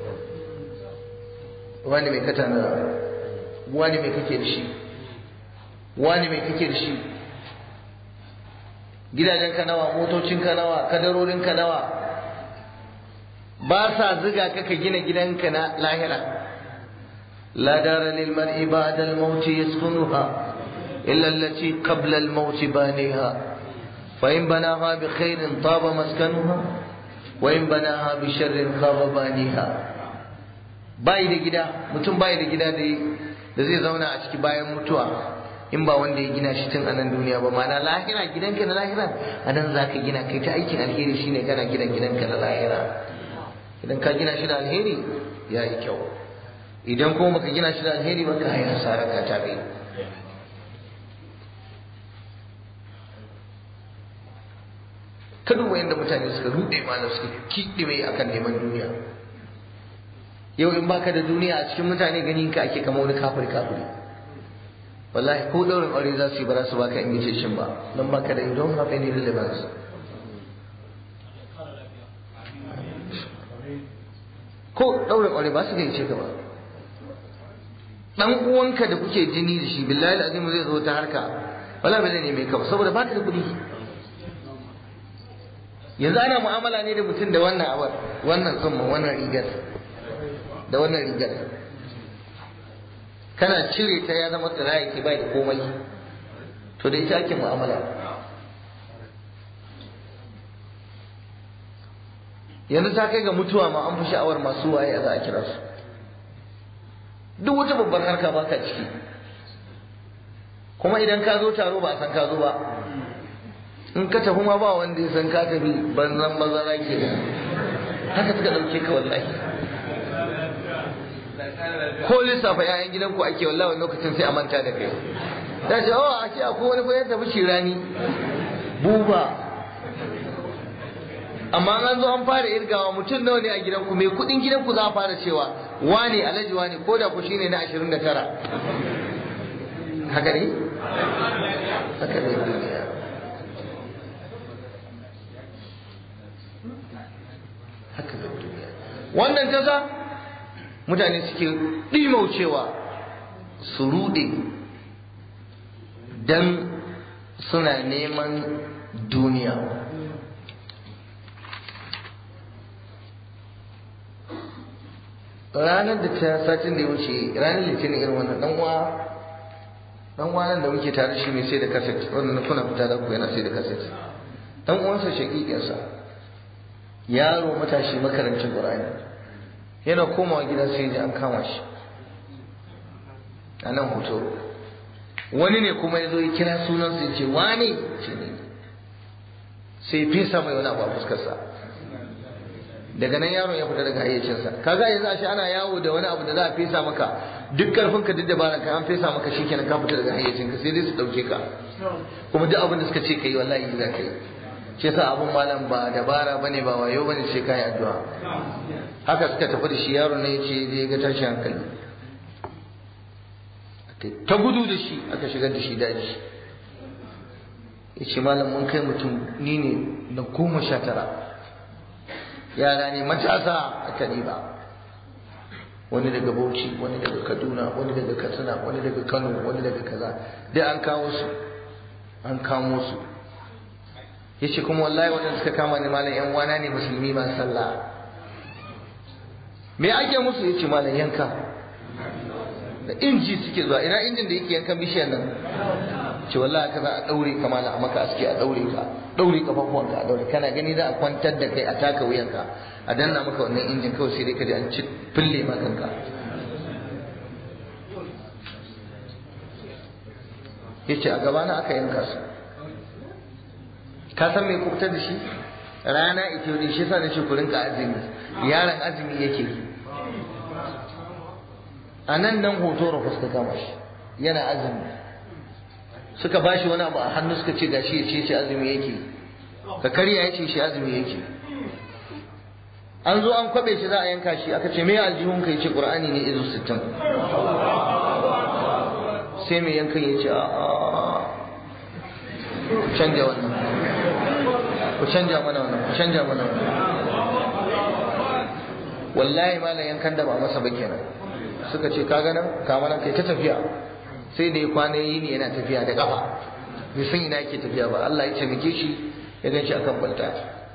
wani mai kata na wani mai kake da shi wani mai kake da shi gidajen ka nawa motocin ka nawa kadarorin ka nawa ba sa ziga ka ka gina gidanka na lahira la dara lil mar'i ba'da al maut yaskunuha illa allati qabla al maut baniha fa in banaha bi khairin taba maskanuha wa in banaha bi sharrin khaba baniha bai da gida mutum bai da gida da zai zauna a ciki bayan mutuwa in ba wanda ya gina shi tun a nan duniya ba ma'ana lahira gidanka na lahira a nan za ka gina kai ta aikin alheri shine kana gina gidanka na lahira idan ka gina shi da alheri ya yi kyau idan kuma baka gina shi da alheri ba ka haina hasara ka tabe ka duba yadda mutane suka rude malam suka kiɗi mai akan neman duniya yau in baka da duniya a cikin mutane ganin ka ake kama wani kafir kafiri wallahi ko daurin aure za su yi ba za su baka invitation ba don baka da you don't have any relevance ko daurin aure ba su gaice ka ba dan uwanka da kuke jini da shi billahi azim zai zo ta harka wala ba zai neme ka ba saboda baka da kuɗi yanzu ana mu'amala ne da mutum da wannan abar wannan tsumma wannan rigar da wannan rigar kana cire ta ya zama tsira yake bai da komai to da ita ake mu'amala yanzu ta kai ga mutuwa ma an fi sha'awar masu waye a za a kira su duk wata babbar harka baka ciki kuma idan ka zo taro ba a san ka zo ba in ka tafi ma ba wanda ya san ka tafi banzan bazara ke haka suka ɗauke ka wallahi ko lissafa 'ya'yan gidanku ake wallahi wani lokacin sai a manta da kai ta ce oh a ce akwai wani fa tafi shirani buba amma an zo an fara irgawa mutum nawa ne a gidanku mai kudin gidanku za a fara cewa wane alhaji wane ko da ku shine na 29 haka ne haka ne duniya haka ne duniya wannan ta sa mutane suke ɗimaucewa su ruɗe dan suna neman duniya ranar da ta satin da ya wuce ranar litinin irin wannan dan uwa dan uwa nan da muke tare shi mai sai da kaset wannan kuna fita da ku yana sai da kaset dan uwansa shakikinsa yaro matashi makarancin qur'ani yana komawa gida sai ya ji an kama shi a nan hoto wani ne kuma ya zo ya kira sunansa ya ce wane ce ne sai fesa mai wani abu a fuskarsa daga nan yaron ya fita daga hayyacinsa kaga yanzu ashe ana yawo da wani abu da za a fesa maka duk karfin ka duk dabaran ka an fesa maka shikenan ka fita daga hayyacinka sai dai su dauke ka kuma duk abin da suka ce kai wallahi za ka yi shi yasa abun malam ba dabara bane ba wayo bane sai kai addu'a haka suka tafi da shi yaron ne yace zai ga tashi hankali ta gudu da shi aka shigar da shi daji yace malam mun kai mutum ni ne na goma sha tara yara ne matasa aka ba wani daga bauchi wani daga kaduna wani daga katsina wani daga kano wani daga kaza dai an kawo su an kamo su yace kuma wallahi wadanda suka kama ni malam yan wana ne musulmi ma sallah me ake musu yace malam yanka da inji suke zuwa ina injin da yake yankan bishiyar nan ce wallahi ka za a daure ka malam a maka aske a daure ka daure kafafuwanka a daure kana gani za a kwantar da kai a taka wuyanka a danna maka wannan injin kawai sai dai ka ji an ci fille ma kanka yace a gabana aka yanka su ka san me kubutar da shi rana ita yau shi yasa nace ku rinka azumi yaron azumi yake a nan nan hoto da fuska kama shi yana azumi suka bashi wani abu a hannu suka ce gashi ya ce shi azumi yake ka karya ya ce shi azumi yake an zo an kwabe shi za a yanka shi aka ce me aljihun ka yace qur'ani ne izu 60 sai mai yankan ya ce a ku canja wannan ku canja mana wannan ku canja mana wannan wallahi malam yankan da ba masa ba kenan suka ce kaga nan ka mana kai ta tafiya sai da ya kwana yi ne yana tafiya da kafa bai san ina yake tafiya ba Allah ya taimake shi ya gan shi akan balta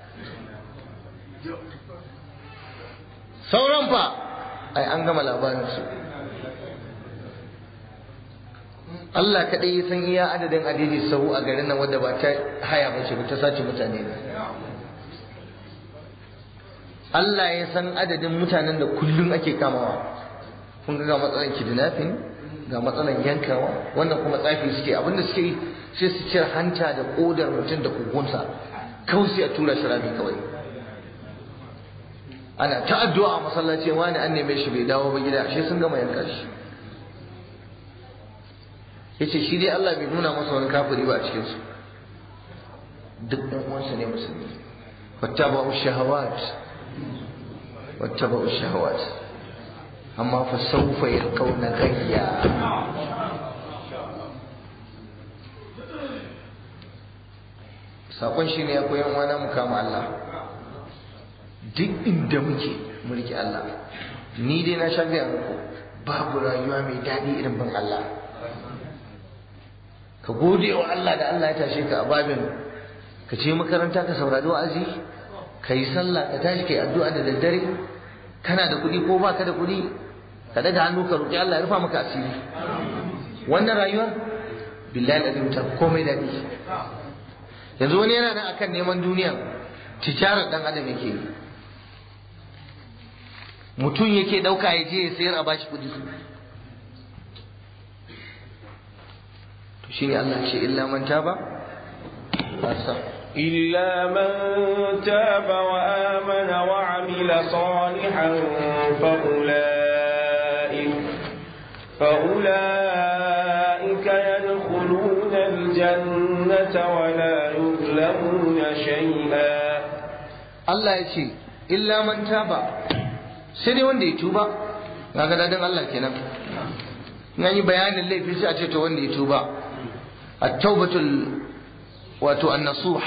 sauran fa ai an gama labarin su Allah kaɗai ya san iya adadin adidi sahu a garin nan wadda ba ta haya ba ce ba ta sace mutane ne Allah ya san adadin mutanen da kullum ake kamawa kun ga matsalan kidnapping ga matsalan yankawa wannan kuma tsafi suke abinda suke yi sai su cire hanta da kodar mutum da kugunsa kawai sai a tura shi rami kawai ana ta addu'a a masallaci wani an neme shi bai dawo ba gida ashe sun gama yanka shi yace shi dai Allah bai nuna masa wani kafiri ba a cikin su duk ɗan uwansa ne musulmi wattaba'u shahawat wattaba'u shahawat amma fa sawfa yalqawna ghayya sakon shi ne ya koyan wani mu kama Allah duk inda muke mu rike Allah ni dai na sha gaya muku babu rayuwa mai daɗi irin ban Allah ka gode wa Allah da Allah ya tashe ka a babin ka ce makaranta ka saurari wa'azi ka yi sallah ka tashi ka yi addu'a da daddare kana da kuɗi ko baka da kuɗi ka daga hannu ka roƙi Allah ya rufa maka asiri wannan rayuwar billahi azim ta komai daɗi yanzu wani yana nan akan neman duniya tijarar dan adam yake yi mutum yake ɗauka ya je ya sayar a bashi kuɗi shine Allah ce illa man taba asa إلا من تاب وآمن وعمل صالحا فأولئك فأولئك يدخلون الجنة ولا يظلمون شيئا Allah ya ce illa man taba sai dai wanda ya tuba kaga dadin Allah kenan in yi bayanin laifi sai a ce to wanda ya tuba at-taubatul wato an-nasuh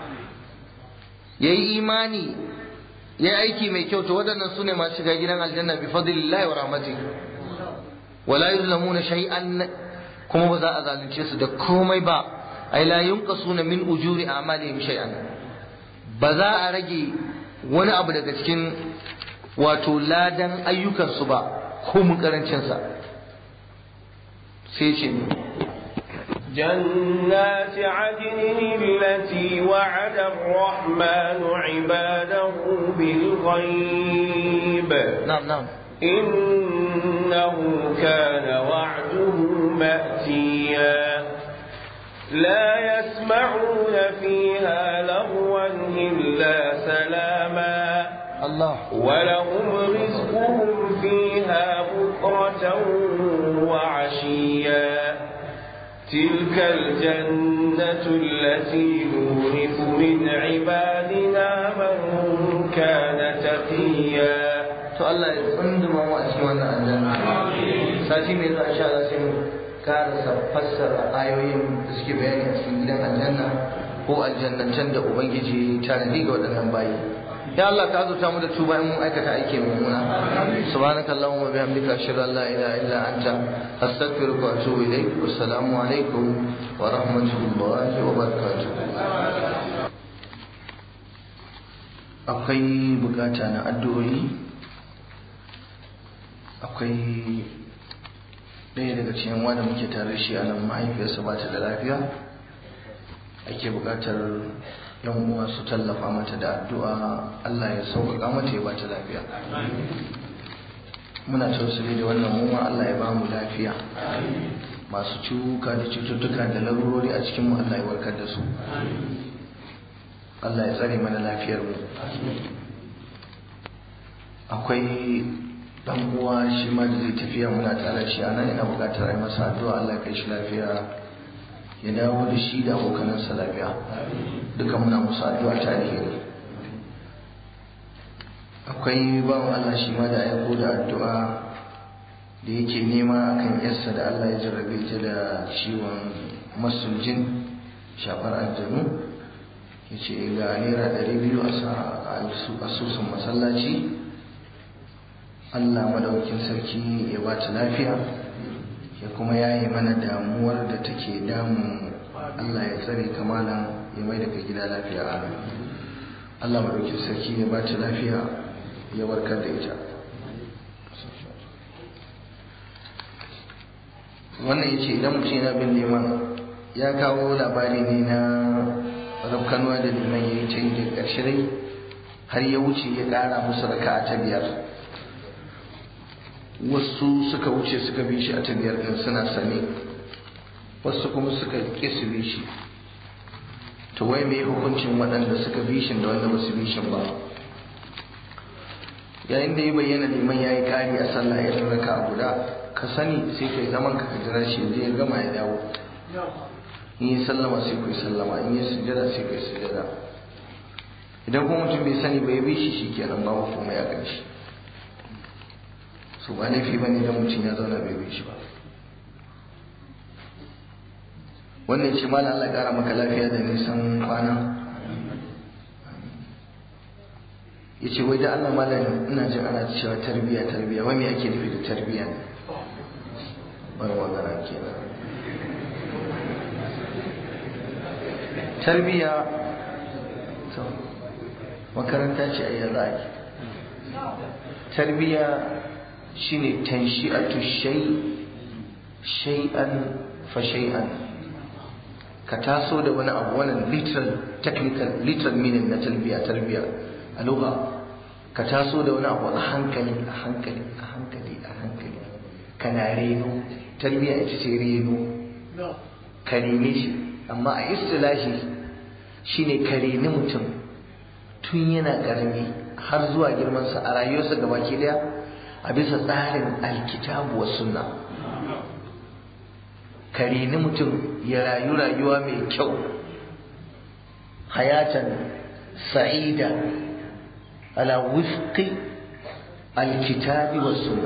yayi imani yayi aiki mai kyau to waɗannan sune masu shiga gidan aljanna bi fadlillahi wa rahmatihi wala yuzlamuna shay'an kuma ba za a zalunce su da komai ba ai la yunqasuna min ujuri a'malihim shay'an ba za a rage wani abu daga cikin wato ladan ayyukansu ba ko mun karancinsa sai ce جنات عدن التي وعد الرحمن عباده بالغيب نعم نعم إنه كان وعده مأتيا لا يسمعون فيها لغوا إلا سلاما الله ولهم رزقهم فيها بكرة وعشيا تلك الجنة التي نورث من عبادنا من كان تقيا to Allah ya tsunduma mu a cikin wannan aljanna sati mai zuwa insha Allah sai mu karasa fassara ayoyin da suke bayani a cikin gidan aljanna ko aljannatan da ubangiji tanadi ga waɗannan bayi ya Allah ka azurta mu da tuba in mun aikata aiki mummuna subhanakallahumma bihamdika ashhadu an la ilaha illa anta astaghfiruka wa atubu ilaik wassalamu alaikum wa rahmatullahi wa barakatuh akwai bukata na addu'o'i akwai ɗaya daga cikin wanda muke tare shi a nan mahaifiyarsa ba ta da lafiya ake buƙatar yan uwa su tallafa mata da addu'a Allah ya sauƙaƙa mata ya ba ta lafiya muna tausali da wannan muma Allah ya ba mu lafiya masu cuka da cututtuka da larurori a cikin mu Allah ya warkar da su Allah ya tsare mana lafiyar mu akwai dan uwa shi ma da zai tafiya muna tare shi a nan ina buƙatar ai masa addu'a Allah ya kai shi lafiya ya dawo da shi da abokanansa lafiya duka muna musu addu'a ta alheri akwai bawan Allah shi ma da aiko da addu'a da yake nema akan yarsa da Allah ya jarrabe ta da ciwon masunjin shafar aljanu ya ce ga naira ɗari biyu a asusun masallaci Allah madaukin sarki ya ba ta lafiya ya kuma yaye mana damuwar da take damun Allah ya tsare kamalan ya mai daga gida lafiya Allah madaukin sarki ya ba ta lafiya ya warkar da ita wannan ya ce idan mutum yana bin neman ya kawo labari ne na rafkanuwa da liman ya yi ta yi da ƙarshe dai har ya wuce ya ƙara musu raka ta biyar wasu suka wuce suka bi shi a ta biyar ɗin suna sane wasu kuma suka ƙi su bi shi to wai mai hukuncin waɗanda suka bi shi da wanda ba su bi shi ba yayin da ya bayyana liman ya yi ƙari a sallah ya raka a guda ka sani sai kai zaman ka jira shi zai gama ya dawo in yi sallama sai kai sallama in yi sujada sai kai sujada idan kuma mutum bai sani bai bi shi shikenan babu komai a kan shi so ba laifi bane idan mutum ya zauna bai bi shi ba wannan ce mala Allah ƙara maka lafiya da nisan kwana ya ce wai da Allah malam ina jin ana cewa tarbiya tarbiya wai me ake nufi da tarbiya ne bar magana kenan tarbiya to makaranta ce a yanzu ake tarbiya shine tanshi'atu shay shay'an fa shay'an ka taso da wani abu wannan literal technical literal meaning na tarbiya tarbiya a lugha ka taso da wani abu a hankali a hankali a hankali a hankali kana reno tarbiya ita ce reno ka rene shi amma a istilahi shine ka reni mutum tun yana karami har zuwa girmansa a rayuwarsa gabaki daya a bisa tsarin alkitabu wa sunna ka reni mutum ya rayu rayuwa mai kyau hayatan sa'ida ala wifqi alkitabi wa sunna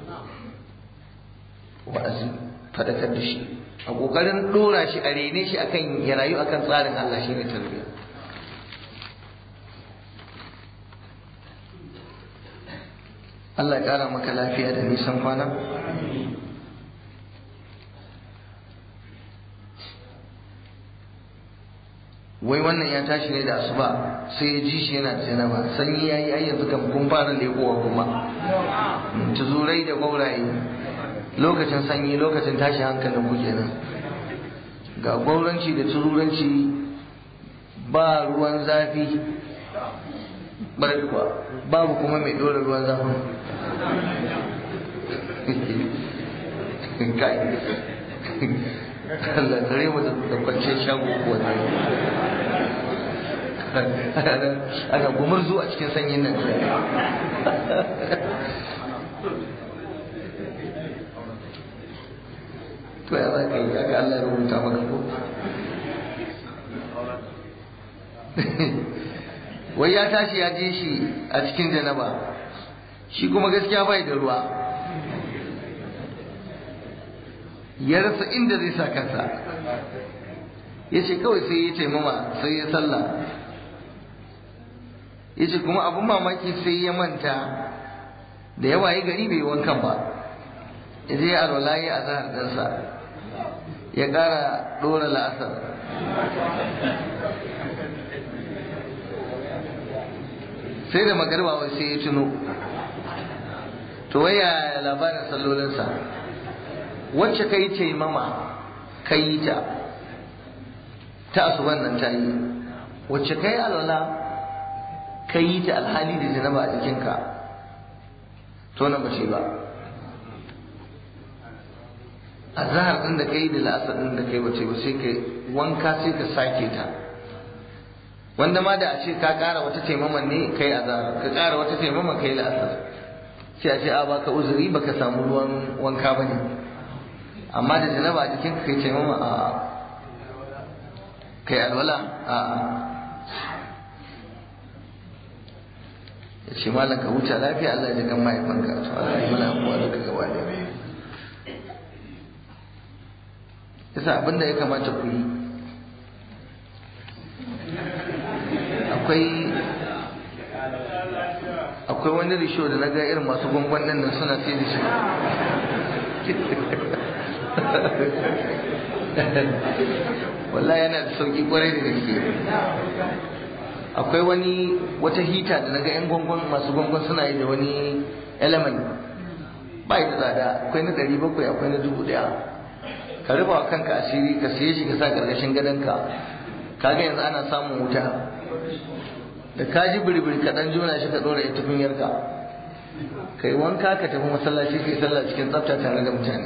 wa'azi fadakar da shi a kokarin dora shi a rene shi akan ya rayu akan tsarin Allah shine tarbiyya Allah ya kara maka lafiya da nisan kwana wai wannan ya tashi ne da asuba sai ya ji shi yana janaba sanyi yayi ai yanzu kan kun fara lekowa kuma tuzurai da gauraye lokacin sanyi lokacin tashi hankalin ku kenan ga gauranci da tururanci ba ruwan zafi kuwa babu kuma mai dora ruwan zafi kai Allah tsare mu da kwanciyar shago ko ana gumurzu a cikin sanyin nan to ya za ka yi aka Allah ya rubuta maka ko wai ya tashi ya je shi a cikin janaba shi kuma gaskiya bai da ruwa ya rasa inda zai sa kansa ya ce kawai sai ya ce mama sai ya sallah ya ce kuma abin mamaki sai ya manta da yawa ya gari bai wankan ba ya je alwala ya azahar ɗansa ya ƙara ɗora la'asar sai da magarba wai sai ya tuno to waya labarin sallolinsa wacce ka yi taimama ka yi ta ta asuban nan ta yi wacce ka yi alwala ka yi ta alhali da janaba a jikinka to na bace ba a zahar ɗin da ka yi da la'asar ɗin da ka yi bace ba sai ka wanka sai ka sake ta wanda ma da a ce ka ƙara wata taimaman ne ka yi azahar ka ƙara wata taimaman ka yi la'asar sai a ce a baka uzuri baka samu ruwan wanka ba ne amma da janaba a jikin ka kai taimama a kai alwala a ya ce malam ka huta lafiya Allah ya kan mahaifanka to Allah ya mana abuwa duka gaba da yasa abinda ya kamata ku yi akwai akwai wani risho da na ga irin masu gwangwan nan suna sai da shi wallahi yana da sauki kwarai da gaske akwai wani wata hita da naga yan gwangwan masu gwangwan suna yi da wani element ba da tsada akwai na ɗari bakwai akwai na dubu ɗaya ka rufa wa kanka asiri ka siye shi ka sa ƙarƙashin gadonka kaga yanzu ana samun wuta da ka ji biribiri ka ɗan jona shi ka ɗora ya tukunyarka ka yi wanka ka tafi masallaci ka yi sallah cikin tsafta tare da mutane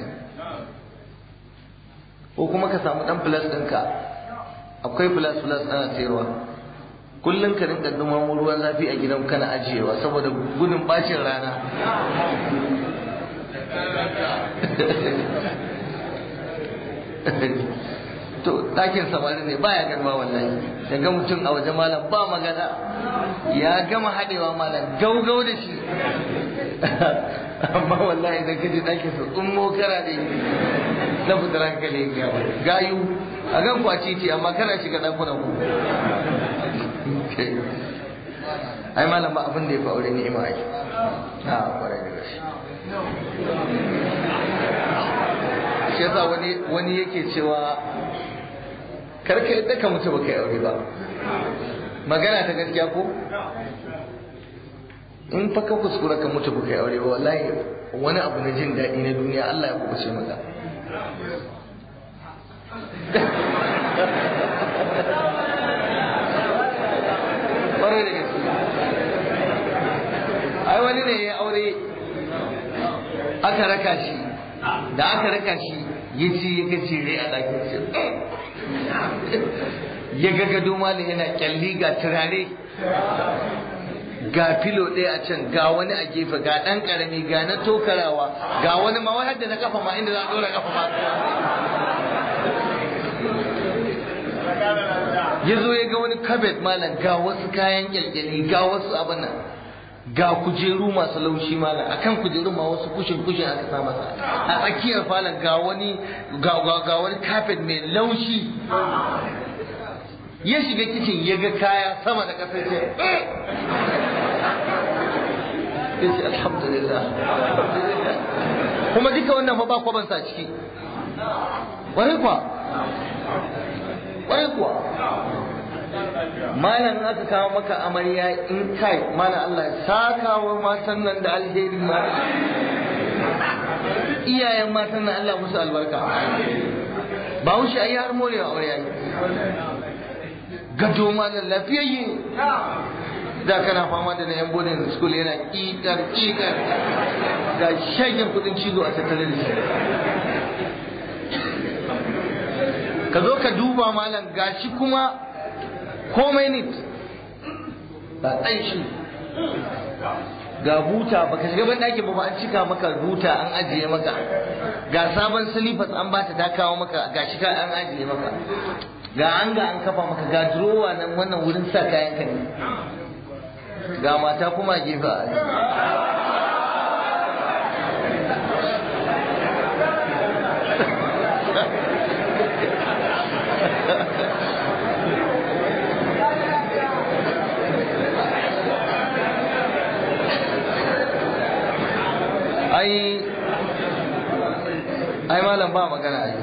ko kuma ka samu dan plus ɗinka akwai plus plus ana sayarwa kullum ka rinka dumamo ruwan zafi a gidan kana ajiyewa saboda gudun bacin rana to ɗakin samari ne baya garma wallahi ya ga mutum a waje malam ba magana ya gama haɗewa malam gaugau da shi amma wallahi idan ka je ɗakin su tsummo kara ne na fitar hankali ya ba gayu a gan ku a titi amma kana shiga ɗakunan ku ai malam ba abin da ya fi aure ni'ima ai a kwarai da gaske shi yasa wani wani yake cewa karka yadda ka mutu baka yi aure ba magana ta gaskiya ko in fa ka kuskura ka mutu baka yi aure ba wallahi wani abu na jin daɗi na duniya Allah ya kubuce maka ƙwarai da gaske ai wani ne ya aure aka raka shi da aka raka shi ya ce ya ga jere a ɗakin ce ya ga gado malam yana kyalli ga turare ga filo ɗaya a can ga wani a gefe ga ɗan ƙarami ga na tokarawa ga wani ma wai hadda na kafa ma inda za a ɗora kafa ma ya zo ya ga wani kabet malam ga wasu kayan kyalkyali ga wasu abin nan ga kujeru masu laushi malam akan kujeru ma wasu kushin kushin aka sa masa a tsakiyar falon ga wani ga wani kafet mai laushi ya shiga kicin ya ga kaya sama da ƙasa ce ya ce alhamdulillah kuma duka wannan fa ba kwabansa ciki wani kuwa wani kuwa malam aka kawo maka amarya in kai malam Allah ya saka wa matan nan da alheri ma iyayen matan nan Allah musu albarka ba wuce ayi har morewa aure yayi gado malam lafiyayye da kana fama da na yan bodin school yana kikar kikar ga shagin kudin cizo a tattalin da shi ka zo ka duba malam gashi kuma komai nit ba shi ga buta baka shiga ban ɗakin ba ba an cika maka buta an ajiye maka ga sabon silifas an bata ta kawo maka ga shi ka an ajiye maka ga an ga an kafa maka ga durowa nan wannan wurin sa kayan ka ne ga mata kuma gefe a ai ai malam ba magana ai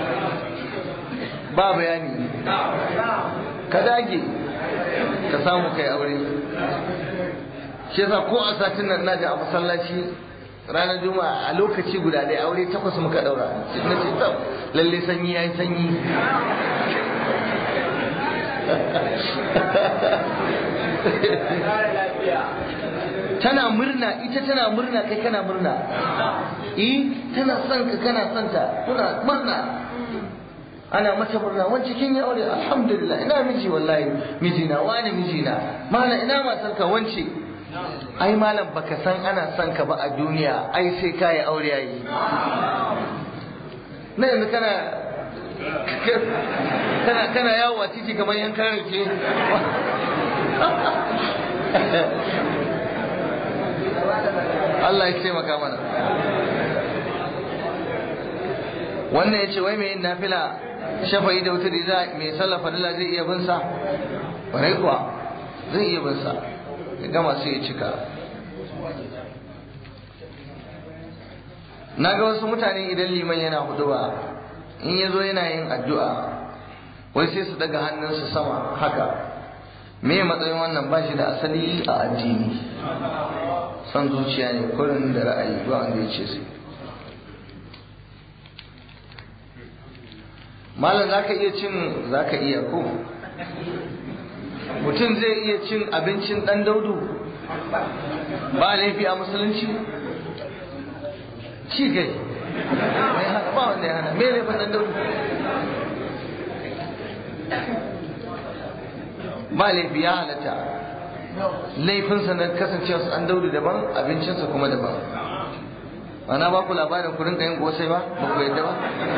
ba bayani ka dage ka samu kai aure shi yasa ko a satin nan na a masallaci ranar juma'a a lokaci guda ɗaya aure takwas muka ɗaura na ce tsam lalle sanyi ya yi sanyi tana murna ita tana murna kai kana murna eh tana son ka kana son ta kuna murna ana mata murna wance kin yi aure alhamdulillah ina miji wallahi mijina wani mijina mana ina matar ka wance ai malam baka san ana son ka ba a duniya ai sai ka yi aure yayi na yanzu kana kana kana yawo a titi kamar yan karake Allah ya taimaka mana wannan ya ce wai mai yin nafila shafa'i da wutar da mai sallah fadila zai iya bin sa ƙwarai kuwa zai iya bin sa ya gama sai ya cika na ga wasu mutane idan liman yana huduwa in ya zo yana yin addu'a wai sai su daga hannunsu sama haka me matsayin wannan ba shi da asali a addini son zuciya ne kurin da ra'ayi ba wanda ya ce su malam za ka iya cin za ka iya ko mutum zai iya cin abincin ɗan daudu ba laifi a musulunci ci gai mai hana ba wanda ya hana me laifin ɗan daudu ba laifi ya halatta laifinsa na kasancewa su an daudu daban abincinsa kuma daban ana ba ku labarin ku rinka yin gosai ba ba ku yadda ba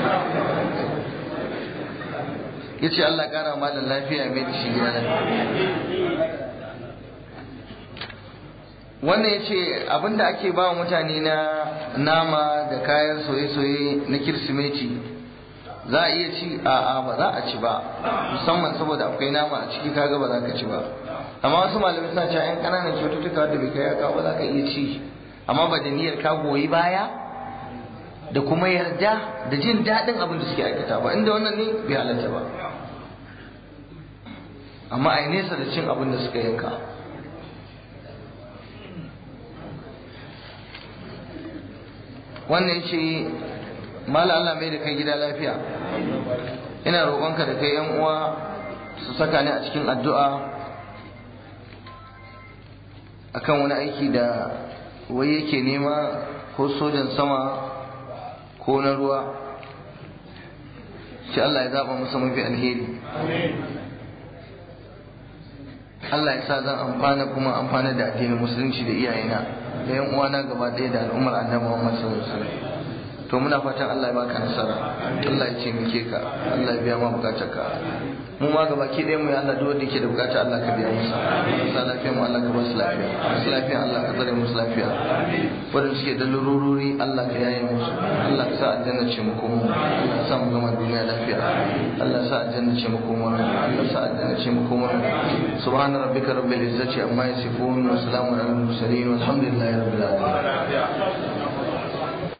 ya ce Allah kara malam lafiya mai da shi gida wannan ya ce abinda ake ba wa mutane na nama da kayan soye-soye na kirsimeti za a iya ci a ba za a ci ba musamman saboda akwai nama a ciki kaga ba za ka ci ba amma wasu malamai suna cewa yan ƙananan kyaututtuka da bai kai ya kawo ba za ka iya ci amma ba da niyyar ka goyi baya da kuma yarda da jin daɗin abin da suke aikata ba inda wannan ne bai halatta ba amma a nesa da cin abin da suka yanka wannan ce mala Allah mai da kai gida lafiya ina roƙonka da kai yan uwa su saka ni a cikin addu'a akan wani aiki da wai yake nema ko sojan sama ko na ruwa shi Allah ya zaba masa mafi alheri Allah ya sa zan amfana kuma amfana da addinin musulunci da iyayena da yan uwana gaba ɗaya da al'ummar annabi Muhammad sallallahu alaihi wasallam to muna fatan Allah ya baka nasara Allah ya taimake ka Allah ya biya ma bukatarka mu ma gaba ki ɗaya mu ya Allah duk wanda yake da bukata Allah ka biya masa sa lafiya mu Allah ka ba su lafiya su lafiya Allah ka tsare musu lafiya wanda suke da lurururi Allah ka yaye musu Allah ka sa aljanna ce mu komo Allah ka sa mu gama duniya lafiya Allah sa aljanna ce mu komo Allah sa aljanna ce mu komo subhana rabbika rabbil izzati amma yasifun wa salamun alal mursalin walhamdulillahi rabbil alamin